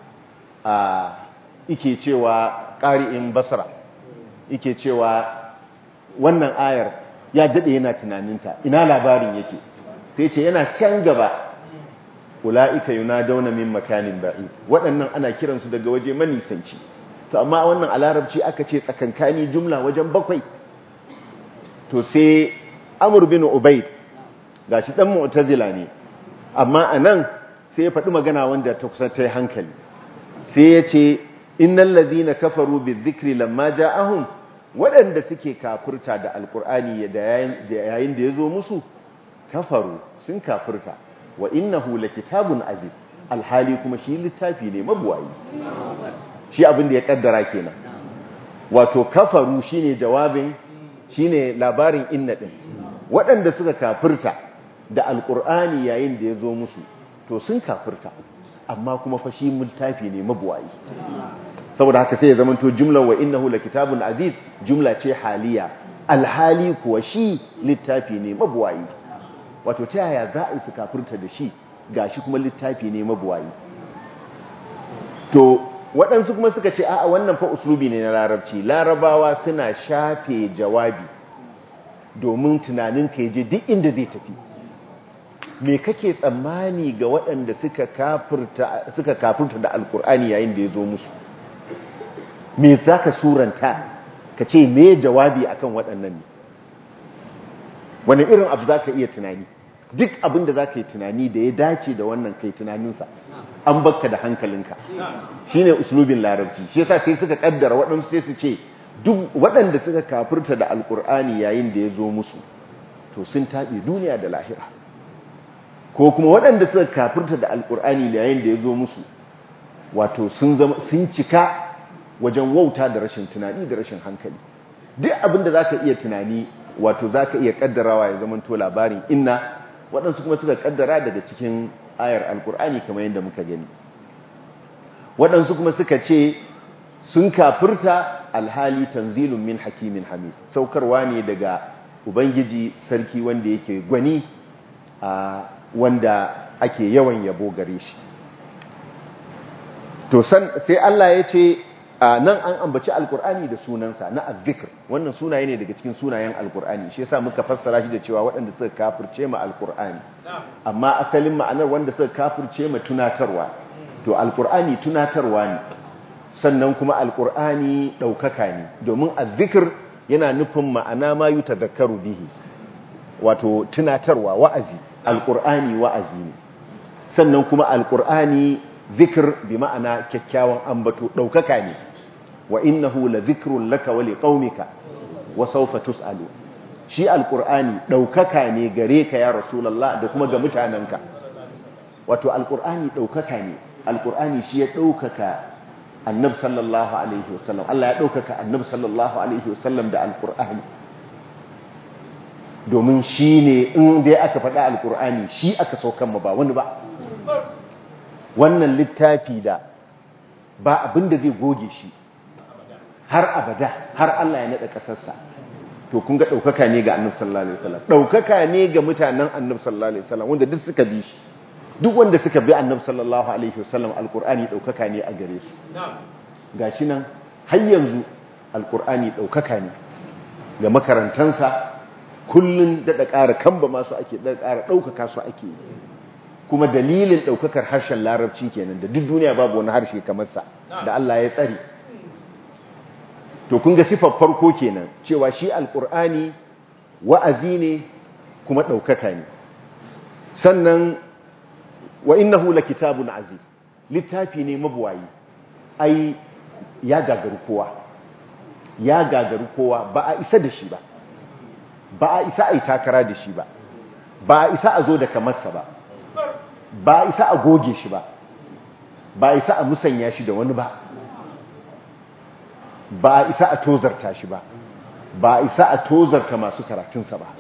yake cewa qari'in Basra yake cewa wannan ayar ya dade yana tunaninta ina labarin yake sai ce yana can gaba ula'ika yunadawna min makanin ba'id waɗannan ana kiransu daga waje manisanci to amma wannan a larabci aka ce tsakankani jumla wajen bakwai to sai amur bin ubaid gashi dan mu'tazila ne amma anan sai ya faɗi magana wanda ta kusa ta hankali sai ya ce innal ladhina kafaru bizikri lamma ja'ahum waɗanda suke kafurta da alkur'ani da yayin da ya zo musu kafaru sun kafurta wa innahu lakitabun aziz alhali kuma shi littafi ne mabuwayi shi abin da ya kaddara kenan wato kafaru shine jawabin shine labarin inna din waɗanda suka kafirta da alkur'ani yayin da ya zo musu to sun kafirta amma kuma fa shi littafi ne mabuwayi saboda haka sai ya zamanto jumla wa innahu lakitabun aziz jumla ce haliya alhali kuwa shi littafi ne mabuwayi wato ta yaya za a yi su kafirta da shi gashi kuma littafi ne mabuwayi to waɗansu kuma suka ce a'a wannan fa uslubi ne na larabci larabawa suna shafe jawabi domin tunanin ka je duk inda zai tafi me kake tsammani ga waɗanda suka kafirta suka kafirta da alkur'ani yayin da ya zo musu me zaka suranta ka ce me jawabi akan waɗannan ne wani irin abu za ka iya tunani duk abin da za ka yi tunani da ya dace da wannan kai tunaninsa an bakka da hankalinka shi ne uslubin larabci shi yasa sai suka kaddara waɗansu sai su ce duk waɗanda suka kafirta da alkur'ani yayin da ya zo musu to sun taɓe duniya da lahira ko kuma waɗanda suka kafirta da alkur'ani yayin da ya zo musu wato sun cika wajen wauta da rashin tunani da rashin hankali duk abin da za ka iya tunani wato za ka iya kaddarawa ya zama to labarin inna waɗansu kuma suka kaddara daga cikin ayar alkur'ani kamar yadda muka gani waɗansu kuma suka ce sun kafirta alhali tanzilun min hakimin hamid saukarwa ne daga ubangiji sarki wanda yake gwani a wanda ake yawan yabo gare shi to sai Allah ya ce nan an ambaci alkur'ani da sunansa na azzikr wannan sunaye ne daga cikin sunayen alkur'ani shi yasa muka fassara shi da cewa waɗanda suka kafirce ma alkur'ani amma asalin ma'anar wanda suka kafirce ma tunatarwa to alkur'ani tunatarwa ne sannan kuma alkur'ani ɗaukaka ne domin azzikr yana nufin ma'ana ma yi tazakkaru bihi wato tunatarwa wa'azi alkur'ani wa'azi ne sannan kuma alkur'ani zikir bi ma'ana kyakkyawan ambato ɗaukaka ne wa innahu la zikrun laka wa liqaumika wa sawfa tus'alu shi alkur'ani ɗaukaka ne gare ka ya rasulallah da kuma ga mutanenka wato alkur'ani ɗaukaka ne alkur'ani shi ya ɗaukaka annab sallallahu alaihi wasallam Allah ya ɗaukaka annab sallallahu alaihi wasallam da alkur'ani domin shi ne in dai aka faɗa alkur'ani shi aka saukan ba wani ba wannan littafi da ba abin da zai goge shi har abada har Allah ya naɗa ƙasarsa to kun ga ɗaukaka ne ga annab sallallahu alaihi wasallam ɗaukaka ne ga mutanen annab sallallahu alaihi wasallam wanda duk suka bi shi duk wanda suka bi annab sallallahu alaihi wasallam alkur'ani ɗaukaka ne a gare su gashi nan har yanzu alkur'ani ɗaukaka ne ga makarantansa kullun daɗa ƙara kamba masu ake daɗa ƙara ɗaukaka su ake yi kuma dalilin ɗaukakar harshen larabci kenan da duk duniya babu wani harshe kamar sa da Allah ya tsare to kun ga sifar farko kenan cewa shi alkur'ani wa'azi ne kuma ɗaukaka ne sannan wa innahu kitabun aziz littafi ne mabuwayi ai ya gagaru kowa ya gagaru kowa ba a isa da shi ba ba a isa a yi takara da shi ba ba a isa a zo da kamarsa ba ba a isa a goge shi ba ba a isa a musanya shi da wani ba ba a isa a tozarta shi ba ba a isa a tozarta masu karatunsa ba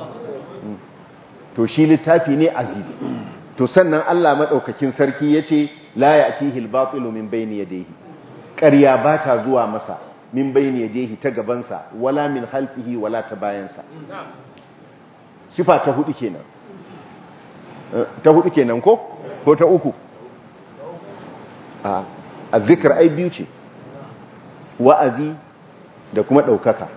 to shi littafi ne aziz to sannan Allah maɗaukakin sarki ya ce la ya atihi albatilu min bayni yadayhi ƙarya ba ta zuwa masa min bayni yadayhi ta gabansa wala min halfihi wala ta bayansa sifa ta hudu kenan ta hudu kenan ko ko ta uku a azzikr ai biyu ce wa'azi da kuma ɗaukaka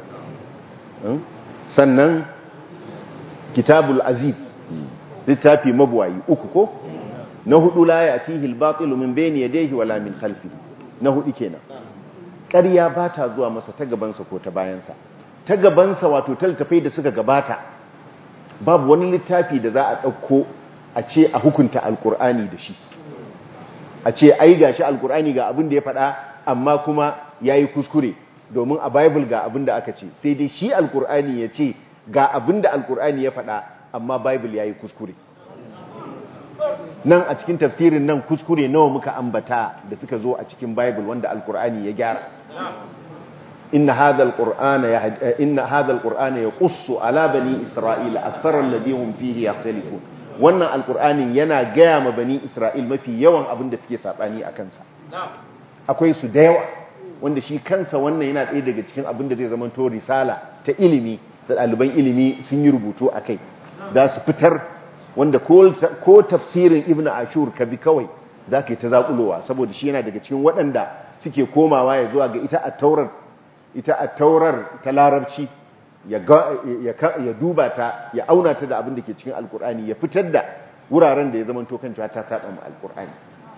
sannan kitabul aziz littafi mabuwayi uku ko na hudu la ya fihi al-batil min bayni yadayhi wala min khalfihi na hudu kenan ƙarya ba ta zuwa masa ta gabansa ko ta bayansa ta gabansa wato taltafai da suka gabata babu wani littafi da za a ɗauko a ce a hukunta alkur'ani da shi a ce ai gashi alkur'ani ga abin da ya faɗa amma kuma ya yi kuskure domin a bible ga abin da aka ce sai dai shi alkur'ani ya ce ga abin da alkur'ani ya faɗa amma bible ya yi kuskure nan a cikin tafsirin nan kuskure nawa muka ambata da suka zo a cikin bible wanda alkur'ani ya gyara inna hadha alqur'ana inna hadha alqur'ana yaqussu ala bani isra'ila akthara alladhi hum fihi yakhtalifun wannan alqur'anin yana gaya ma bani isra'il mafi yawan abin da suke sabani a kansa akwai su da yawa wanda shi kansa wannan yana ɗaya daga cikin abin da zai zama to risala ta ilimi da ɗaliban ilimi sun yi rubutu a kai za su fitar wanda ko tafsirin ibn ashur ka bi kawai za ka yi ta zaƙulowa saboda shi yana daga cikin waɗanda suke komawa ya zuwa ga ita a taurar ita a taurar ta larabci ya duba ta ya auna ta da abin da ke cikin alkur'ani ya fitar da wuraren da ya zama tokan cewa ta saba mu alkur'ani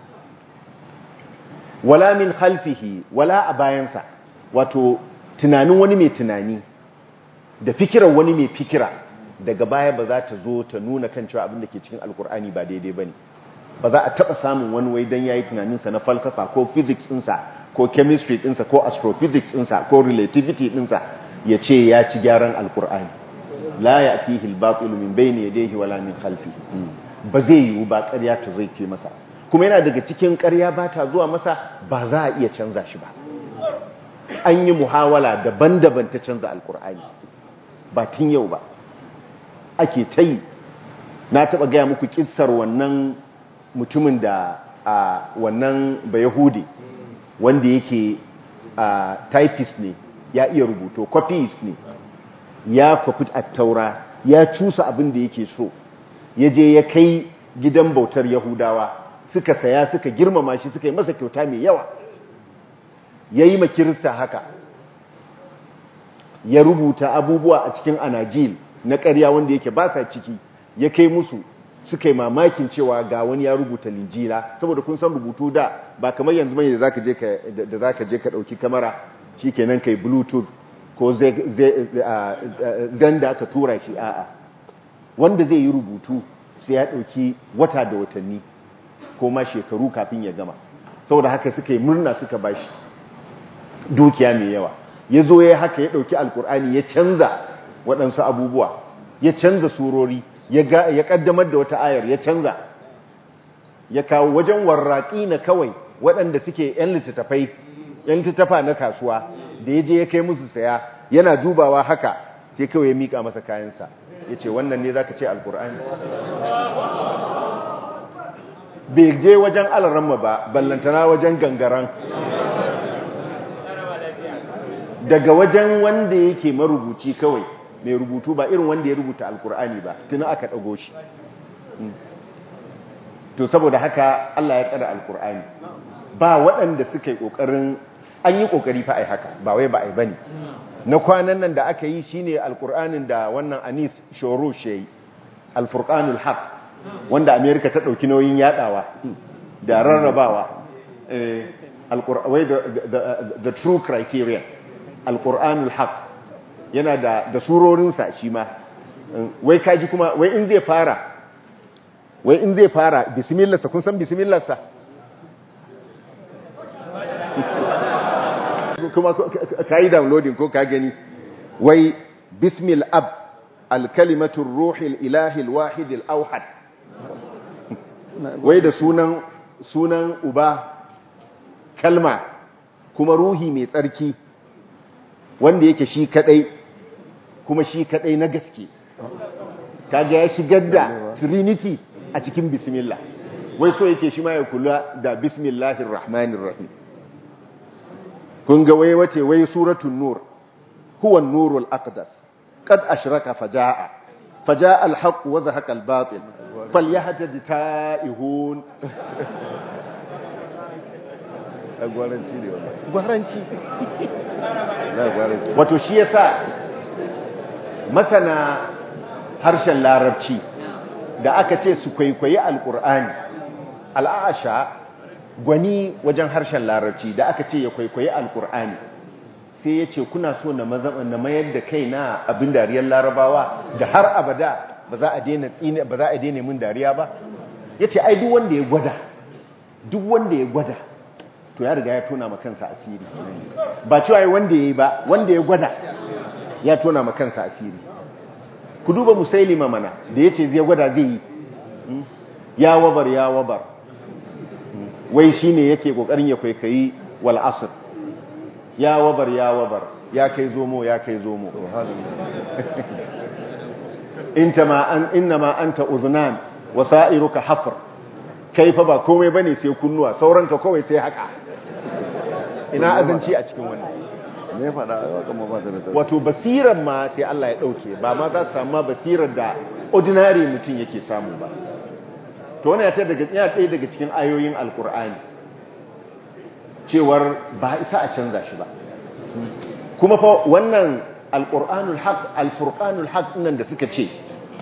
wala min khalfihi wala a bayansa wato tunanin wani mai tunani da fikirar wani mai fikira daga baya ba za ta zo ta nuna kan cewa abin da ke cikin alkur'ani ba daidai ba ne ba za a taɓa samun wani wai don ya yi tunaninsa na falsafa ko physics ɗinsa ko chemistry ɗinsa ko astrophysics ɗinsa ko relativity ɗinsa ya ce ya ci gyaran alkur'ani la ya fi hilbatsilu min bai ne yadda wala min khalfi ba zai yiwu ba ƙarya ta zai ce masa kuma yana daga cikin ƙarya ba ta zuwa masa ba za a iya canza shi ba an yi muhawala daban-daban ta canza alkur'ani ba tun yau ba ake ta yi na taɓa gaya muku ƙissar wannan mutumin da a wannan bayahudi wanda yake a typist ne ya iya rubuto copyist ne ya kwafi a taura ya cusa abin da yake so ya je ya kai gidan bautar yahudawa suka saya suka girmama shi suka yi masa kyauta mai yawa ya yi makirista haka ya rubuta abubuwa a cikin anajil na ƙarya wanda yake ba sa ciki ya kai musu suka yi mamakin cewa ga wani ya rubuta linjila saboda kun san rubutu da ba kamar yanzu bane da zaka je ka da zaka je ka dauki kamera shikenan kai bluetooth ko zanda ka tura shi a'a wanda zai yi rubutu sai ya dauki wata da watanni ko ma shekaru kafin ya gama saboda haka suka yi murna suka bashi dukiya mai yawa ya zo ya haka ya dauki alkur'ani ya canza waɗansu abubuwa ya canza surori ya kaddamar da wata ayar ya canza ya kawo wajen warraƙi na kawai waɗanda suke 'yan littattafai 'yan littattafa na kasuwa da ya je ya kai musu saya yana dubawa haka sai kawai ya miƙa masa kayansa ya ce wannan ne za ka ce alƙur'ani bai je wajen alaramma ba ballantana wajen gangaran daga wajen wanda yake marubuci kawai mai rubutu ba irin wanda ya rubuta alkur'ani ba tuni aka ɗago shi to saboda haka Allah ya tsara alkur'ani ba waɗanda suka yi ƙoƙarin an yi ƙoƙari fa ai haka ba wai ba ai bane na kwanan nan da aka yi shine alkur'anin da wannan Anis Shorosh yayi alfurqanul haq wanda America ta ɗauki nauyin yadawa da rarrabawa eh alqur'ani the true criterion alqur'anul haq yana da da surorinsa shi ma wai kaji kuma wai in zai fara wai in zai fara bismillah kun san bismillah sa kuma kai downloading ko ka gani wai bismil ab alkalimatu ruhil ilahi alwahid alawhad wai da sunan sunan uba kalma kuma ruhi mai tsarki wanda yake shi kadai kuma shi kadai na gaske kaga ya shigar da trinity a cikin bismillah wai so yake shi ma ya kula da bismillahir rahmanir rahim kun ga wai wace wai suratul nur huwa an-nurul aqdas qad ashraka fajaa fajaa al-haqq wa zahaqa al-batil falyahtadi ta'ihun gwaranci ne wannan gwaranci na gwaranci wato shi yasa masana harshen larabci da aka ce su kwaikwayi alkur'ani al'asha gwani wajen harshen larabci da aka ce ya kwaikwayi alkur'ani sai ya ce kuna so na na mayar da kai na abin dariyar larabawa da har abada ba za a daina tsine ba za a daina min dariya ba ya ce ai duk wanda ya gwada duk wanda ya gwada to ya riga ya tona ma kansa asiri ba cewa wanda ya yi ba wanda ya gwada ya tona ma kansa asiri ku duba musailima mana da yace zai gwada zai yi ya wabar ya wabar wai shine yake kokarin ya kwaikayi wal asr ya wabar ya wabar ya kai zomo ya kai zomo inta ma an innama anta uznan wa sa'iruka hafr kaifa ba komai bane sai kunnuwa sauranka kawai sai haka ina azanci a cikin wannan me faɗa haka ma ba ta da ta wato basirar ma sai Allah ya ɗauke ba ma za su samu basirar da ordinary mutum yake samu ba to wani ya daga ya ɗaya daga cikin ayoyin alkur'ani cewar ba isa a canza shi ba kuma fa wannan alkur'anul haq alfurqanul haq nan da suka ce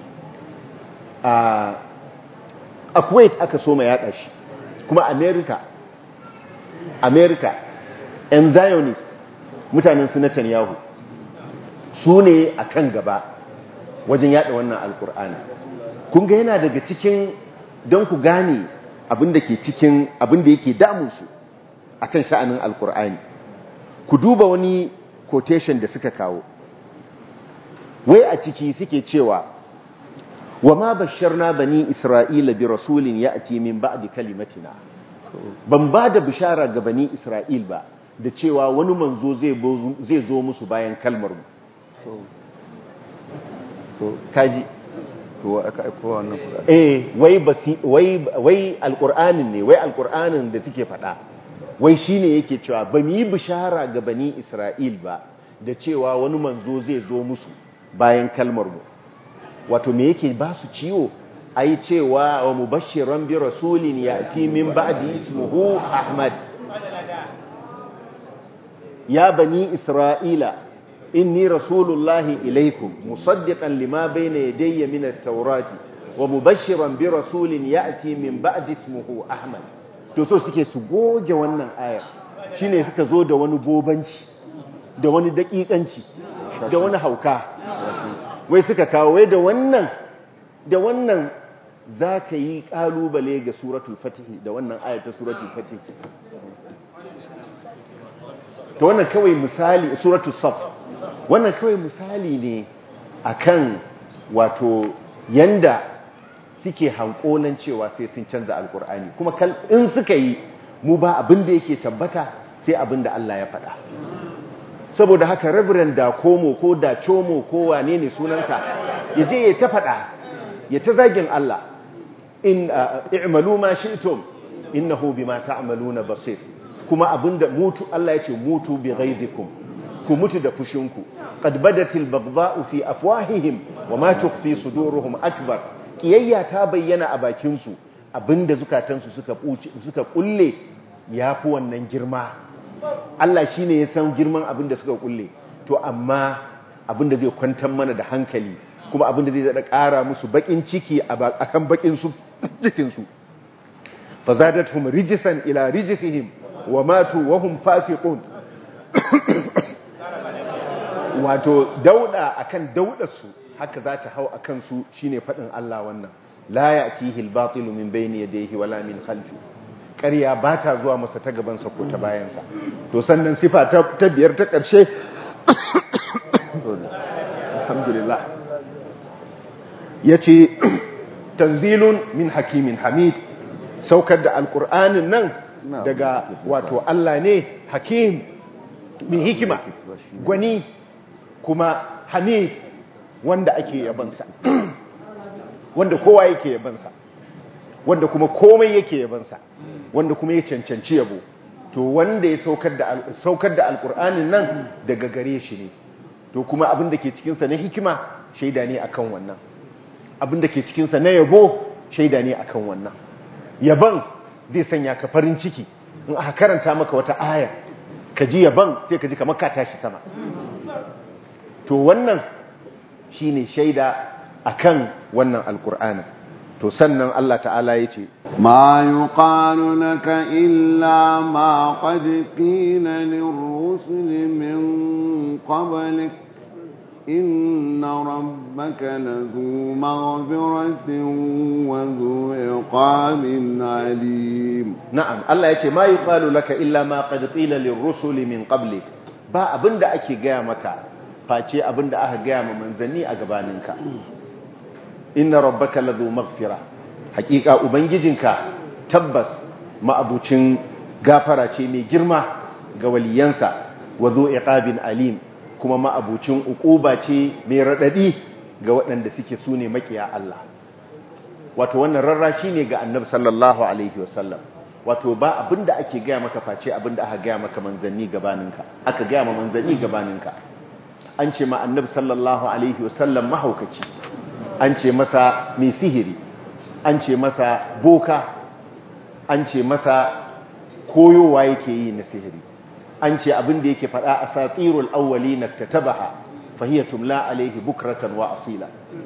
a Kuwait aka so ma yaɗa shi kuma America America and Zionist mutanen su Netanyahu su ne a kan gaba wajen yada wannan alkur'ani kun ga yana daga cikin don ku gane abin da ke cikin abin da yake damunsu a kan sha'anin alkur'ani ku duba wani quotation da suka kawo wai a ciki suke cewa wa ma basharna bani isra'ila bi rasulin ya'ti min ba'di kalimatina ban ba da bishara ga bani isra'il ba da cewa wani manzo zai zo musu bayan kalmar mu to kaji to aka aiko wannan kuɗa eh wai basi wai wai alqur'anin ne wai alqur'anin da suke faɗa wai shine yake cewa ba mu yi bishara ga bani isra'il ba da cewa wani manzo zai zo musu bayan kalmar mu wato me yake ba su ciwo ai cewa wa mubashiran bi rasulin ya'ti min ba'di ismuhu ahmad يا بني إسرائيل إني رسول الله إليكم مصدقا لما بين يدي من التوراة ومبشرا برسول يأتي من بعد اسمه أحمد to so suke su goge wannan ayar shine suka zo da wani bobanci da wani dakikanci da wani hauka wai suka kawo wai da wannan da wannan za ka yi kalubale ga suratul fatih da wannan ayar ta suratul fatih to wannan kawai misali suratul saf wannan kawai misali ne akan wato yanda suke hankonan cewa sai sun canza alkur'ani kuma in suka yi mu ba abin da yake tabbata sai abin da Allah ya faɗa saboda haka reverend da komo ko da chomo ko wane ne sunansa ya je ya ta faɗa ya ta zagin Allah in i'malu ma shi'tum innahu bima ta'maluna basir kuma abinda mutu Allah ya ce mutu bi ghaizikum ku mutu da fushinku qad badatil baghdha'u fi afwahihim wa ma tukhfi suduruhum akbar kiyayya ta bayyana a bakin su abinda zukatansu suka suka kulle yafi wannan girma Allah shine ya san girman abinda suka kulle to amma abinda zai kwantar mana da hankali kuma abinda zai da ƙara musu bakin ciki akan bakin su cikin su fazadathum rijsan ila rijsihim wa matu wa hum fasiqun wato dauda akan daudarsu haka za ta hau akan su shine fadin Allah wannan la ya'tihi al-batil min bayni yadayhi wala min khalfi ƙarya ba ta zuwa masa ta gabansa ko ta bayansa to sannan sifa ta biyar ta ƙarshe alhamdulillah yace tanzilun min hakimin hamid saukar da alkur'anin nan daga wato Allah ne hakim mai hikima gwani kuma hamid wanda ake yabansa wanda kowa yake yabansa wanda kuma komai yake yabansa wanda kuma ya cancanci yabo to wanda ya saukar da saukar da alkur'anin nan daga gare shi ne to kuma abin da ke cikinsa na hikima shaida ne akan wannan abin da ke cikinsa na yabo shaida ne akan wannan yaban zai sanya ka farin ciki in aka karanta maka wata aya ka ji yaban sai ka ji kamar ka tashi sama to wannan shine shaida akan wannan alkur'ani to sannan Allah ta'ala ya ce ma yuqalu laka illa ma qad qila lirrusuli min qablik إن ربك لذو مغفرة وذو عقاب عليم نعم الله يقول ما يقال لك إلا ما قد قيل للرسل من قبلك ba abinda ake gaya maka face abinda aka gaya ma manzanni a gabaninka inna rabbaka ladhu maghfira hakika ubangijinka tabbas ma'abucin gafara ce mai girma ga waliyansa wa zu iqabin alim kuma ma'abucin uquba ce mai radadi ga waɗanda suke sune makiya Allah wato wannan rarrashi ne ga annabi sallallahu alaihi wasallam wato ba abinda ake gaya maka face abinda aka gaya maka manzanni gabaninka aka gaya ma manzanni gabaninka an ce ma annabi sallallahu alaihi wasallam mahaukaci an ce masa mai sihiri an ce masa boka an ce masa koyowa yake yi na sihiri an ce abin da yake faɗa a satirul awwali na tatabaha fahiyar tumla alaihi bukratan wa asila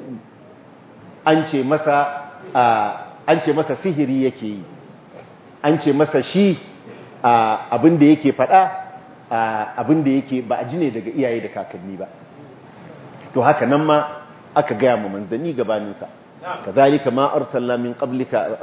an ce masa an ce masa sihiri yake yi an ce masa shi abin da yake faɗa abin da yake ba a ji ne daga iyaye da kakanni ba to haka nan ma aka gaya ma manzanni gabaninsa kazalika ma arsalna min qablika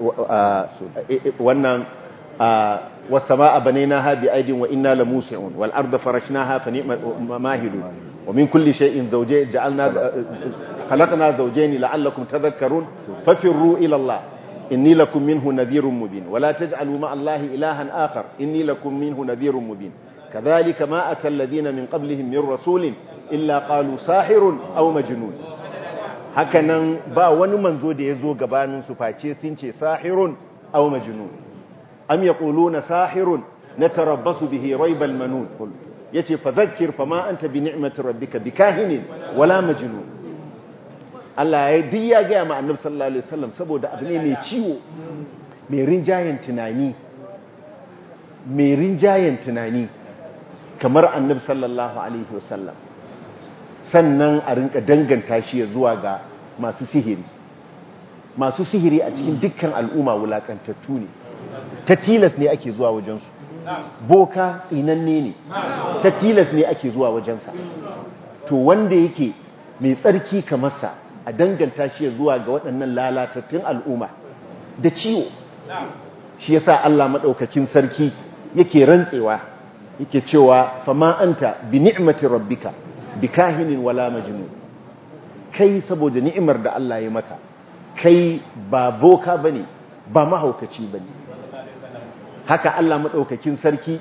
wannan was-samaa banaynaha bi aydin wa inna lamusi'un wal arda farashnaha fa ni'ma mahidun wa min kulli shay'in zawjayn ja'alna khalaqna zawjayn la'allakum tadhakkarun fafirru ila Allah inni lakum minhu nadhirun mubin wa la taj'alu ma'a Allahi ilahan akhar inni lakum minhu nadhirun mubin كذلك ما أتى الذين من قبلهم من رسول إلا قالوا ساحر أو مجنون hakanan ba wani manzo da ya zo gabanin su face sun ce sahirun aw majnun am yaquluna sahirun natarabbasu bihi raibal manun yace fadhakkir fama anta bi ni'mati rabbika bikahinin wala majnun Allah ya duk ya ga ma annabi sallallahu alaihi wasallam saboda abu ne mai ciwo mai rinjayen tunani mai rinjayen tunani kamar annabi sallallahu alaihi wasallam sannan a rinka danganta shi zuwa ga masu sihiri masu sihiri a cikin dukkan al'umma wulakantattu ne ta tilas ne ake zuwa wajensu boka tsinanne ne ta tilas ne ake zuwa wajensa to wanda yake mai tsarki kamar sa a danganta shi zuwa ga waɗannan lalatattun al'umma da ciwo shi yasa Allah madaukakin sarki yake rantsewa yake cewa fama anta bi ni'mati rabbika bikahinin wala majnun kai saboda ni'imar da Allah ya maka kai ba boka bane ba mahaukaci bane haka Allah madaukakin sarki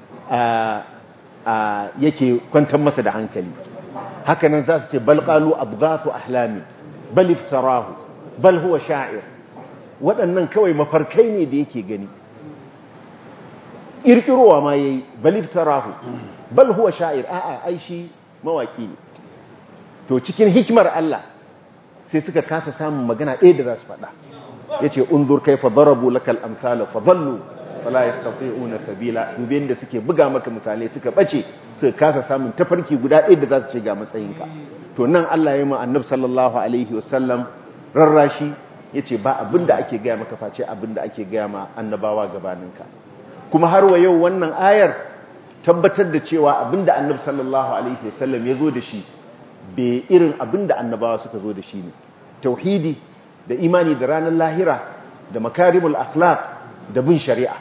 yake kwantar masa da hankali haka nan za su ce bal qalu abghathu ahlami bal iftarahu bal huwa sha'ir waɗannan kawai mafarkai ne da yake gani ƙirƙirowa ma yayi bal iftarahu bal huwa sha'ir a'a ai shi mawaki ne to cikin hikimar Allah sai suka kasa samun magana ɗaya da za su faɗa yace unzur kaifa darabu lakal amsala fa dhallu fala yastati'una sabila dubin da suke buga maka misalai suka bace suka kasa samun tafarki guda ɗaya da za su ce ga matsayinka to nan Allah ya ma annabi sallallahu alaihi wasallam rarrashi yace ba abinda ake gaya maka face abinda ake gaya ma annabawa gabaninka kuma har wa yau wannan ayar tabbatar da cewa abinda annabi sallallahu alaihi wasallam ya zo da shi bai irin abinda annabawa suka zo da shi ne tauhidi da imani da ranar lahira da makarimul akhlaq da bin shari'a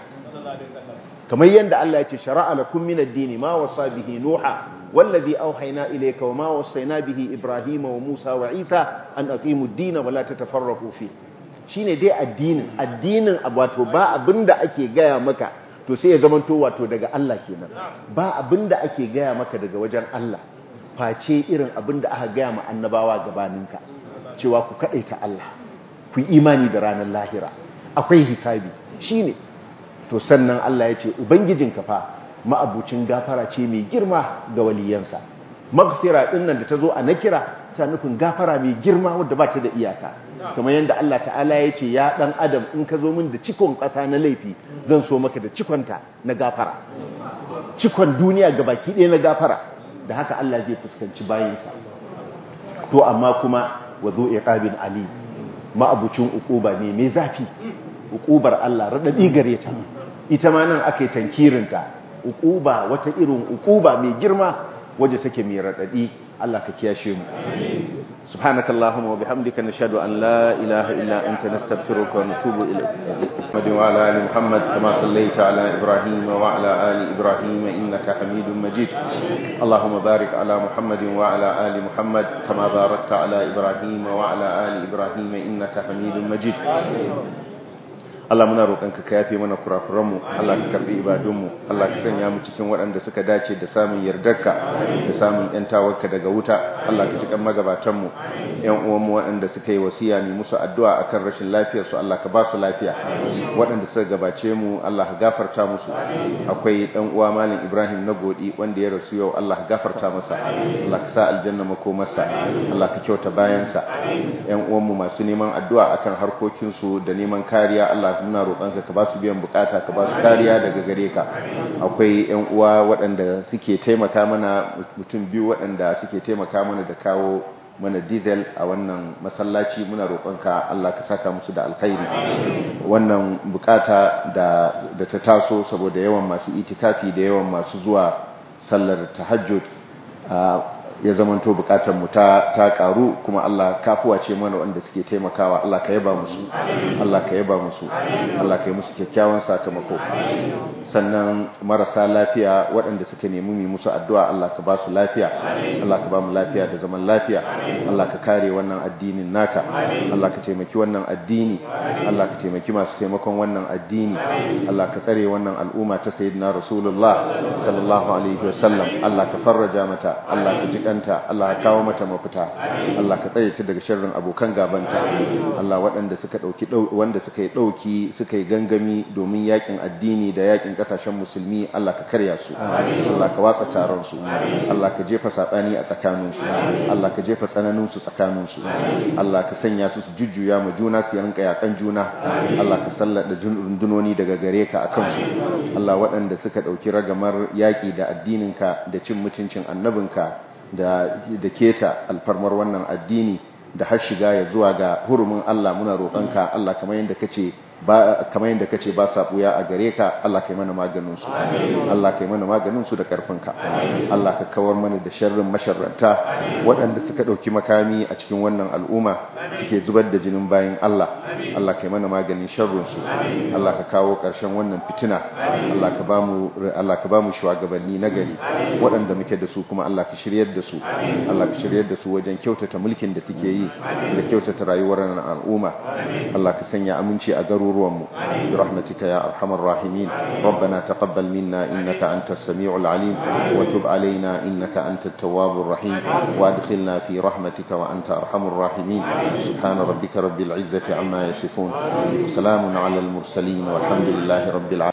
kamar yadda Allah ya ce shara'a lakum min ad-din ma wasa bihi nuha wallazi awhayna ilayka wa ma wasayna bihi ibrahima wa musa wa isa an aqimu ad-din wa la tatafarraqu fi shine dai addinin addinin wato ba abinda ake gaya maka to sai ya zamanto wato daga Allah kenan ba abinda ake gaya maka daga wajen Allah face irin abinda aka gaya ma annabawa gabaninka cewa ku kadaita Allah ku yi imani da ranar lahira akwai hisabi shine to sannan Allah ya ce ubangijinka fa ma'abucin gafara ce mai girma ga waliyansa maghfira din nan da ta zo a nakira ta nufin gafara mai girma wadda ba ta da iyaka kamar yadda Allah ta'ala ya ce ya dan adam in ka zo min da cikon ƙasa na laifi zan so maka da cikonta na gafara cikon duniya ga baki ɗaya na gafara da haka Allah zai fuskanci bayinsa to amma kuma wa zo iqabin ali ma'abucin uquba ne mai zafi uqubar Allah radadi gare ta ita ma nan aka yi tankirinta uquba wata irin uquba mai girma waje take mai radadi Allah ka kiyashe mu subhanakallahumma wa bihamdika nashhadu an la ilaha illa anta nastaghfiruka wa natubu ilayk Muhammad wa ala ali Muhammad kama sallaita ala Ibrahim wa ala ali Ibrahim innaka Hamidum Majid Allahumma barik ala Muhammad wa ala ali Muhammad kama barakta ala Ibrahim wa ala ali Ibrahim innaka Hamidum Majid Allah muna roƙonka ka yafe mana kurakuranmu Allah ka karbi ibadunmu Allah ka sanya mu cikin waɗanda suka dace da samun yardarka da samun yantawarka daga wuta Allah ka cikan magabatanmu ƴan uwanmu waɗanda suka yi wasiya mu musu addu'a akan rashin lafiyar su Allah ka ba su lafiya waɗanda suka gabace mu Allah ka gafarta musu akwai ɗan uwa malam Ibrahim na godi wanda ya rasu yau Allah ka gafarta masa Allah ka sa aljanna makomarsa Allah ka kyauta bayansa ƴan uwanmu masu neman addu'a akan harkokinsu da neman kariya Allah muna roƙonka ka ba su biyan bukata ka ba su kariya daga gare ka akwai ƴan uwa waɗanda suke taimaka mana mutum biyu waɗanda suke taimaka mana da kawo mana diesel a wannan masallaci muna roƙonka Allah ka saka musu da alkhairi wannan bukata da da ta taso saboda yawan masu itikafi da yawan masu zuwa sallar tahajjud ya zamanto bukatar mu ta ta karu kuma Allah kafuwa ce mana wanda suke taimakawa Allah ka yaba musu Allah ka yaba musu Allah ka yi musu kyakkyawan sakamako sannan marasa lafiya waɗanda suka nemi mu musu addu'a Allah ka ba su lafiya Allah ka ba mu lafiya da zaman lafiya Allah ka kare wannan addinin naka Allah ka taimaki wannan addini Allah ka taimaki masu taimakon wannan addini Allah ka tsare wannan al'umma ta sayyidina Rasulullah sallallahu alaihi wasallam Allah ka farraja mata Allah ka jika kanta Allah ka kawo mata mafita Allah ka tsaye ta daga sharrin abokan gabanta Allah waɗanda suka dauki wanda suka yi dauki suka yi gangami domin yakin addini da yakin kasashen musulmi Allah ka karya su Allah ka watsa taron su Allah ka jefa sabani a tsakanin su Allah ka jefa tsananin su tsakanin su Allah ka sanya su su jujjuya ma juna su yanka yakan juna Allah ka sallada rundunoni daga gare ka akan su Allah waɗanda suka dauki ragamar yaki da addininka da cin mutuncin annabinka da da keta alfarmar wannan addini da har shiga ya zuwa ga hurumin Allah muna roƙonka Allah kamar yadda kace ba kamar yadda kace ba sa buya a gare ka Allah kai mana maganin su Allah kai mana maganin su da karfinka Allah ka kawar mana da sharrin masharranta waɗanda suka ɗauki makami a cikin wannan al'umma suke zubar da jinin bayan Allah Allah kai mana maganin sharrin su Allah ka kawo ƙarshen wannan fitina Allah ka bamu Allah ka bamu shugabanni na gari waɗanda muke da su kuma Allah ka shiryar da su Allah ka shiryar da su wajen kyautata mulkin da suke yi da kyautata rayuwar al'umma Allah ka sanya aminci a garuruwanmu bi rahmatika ya arhamar rahimin ربنا تقبل منا إنك أنت السميع العليم وتب علينا إنك أنت التواب الرحيم وادخلنا في رحمتك وأنت أرحم الراحمين سبحان ربك رب العزة عما يصفون وسلام على المرسلين والحمد لله رب العالمين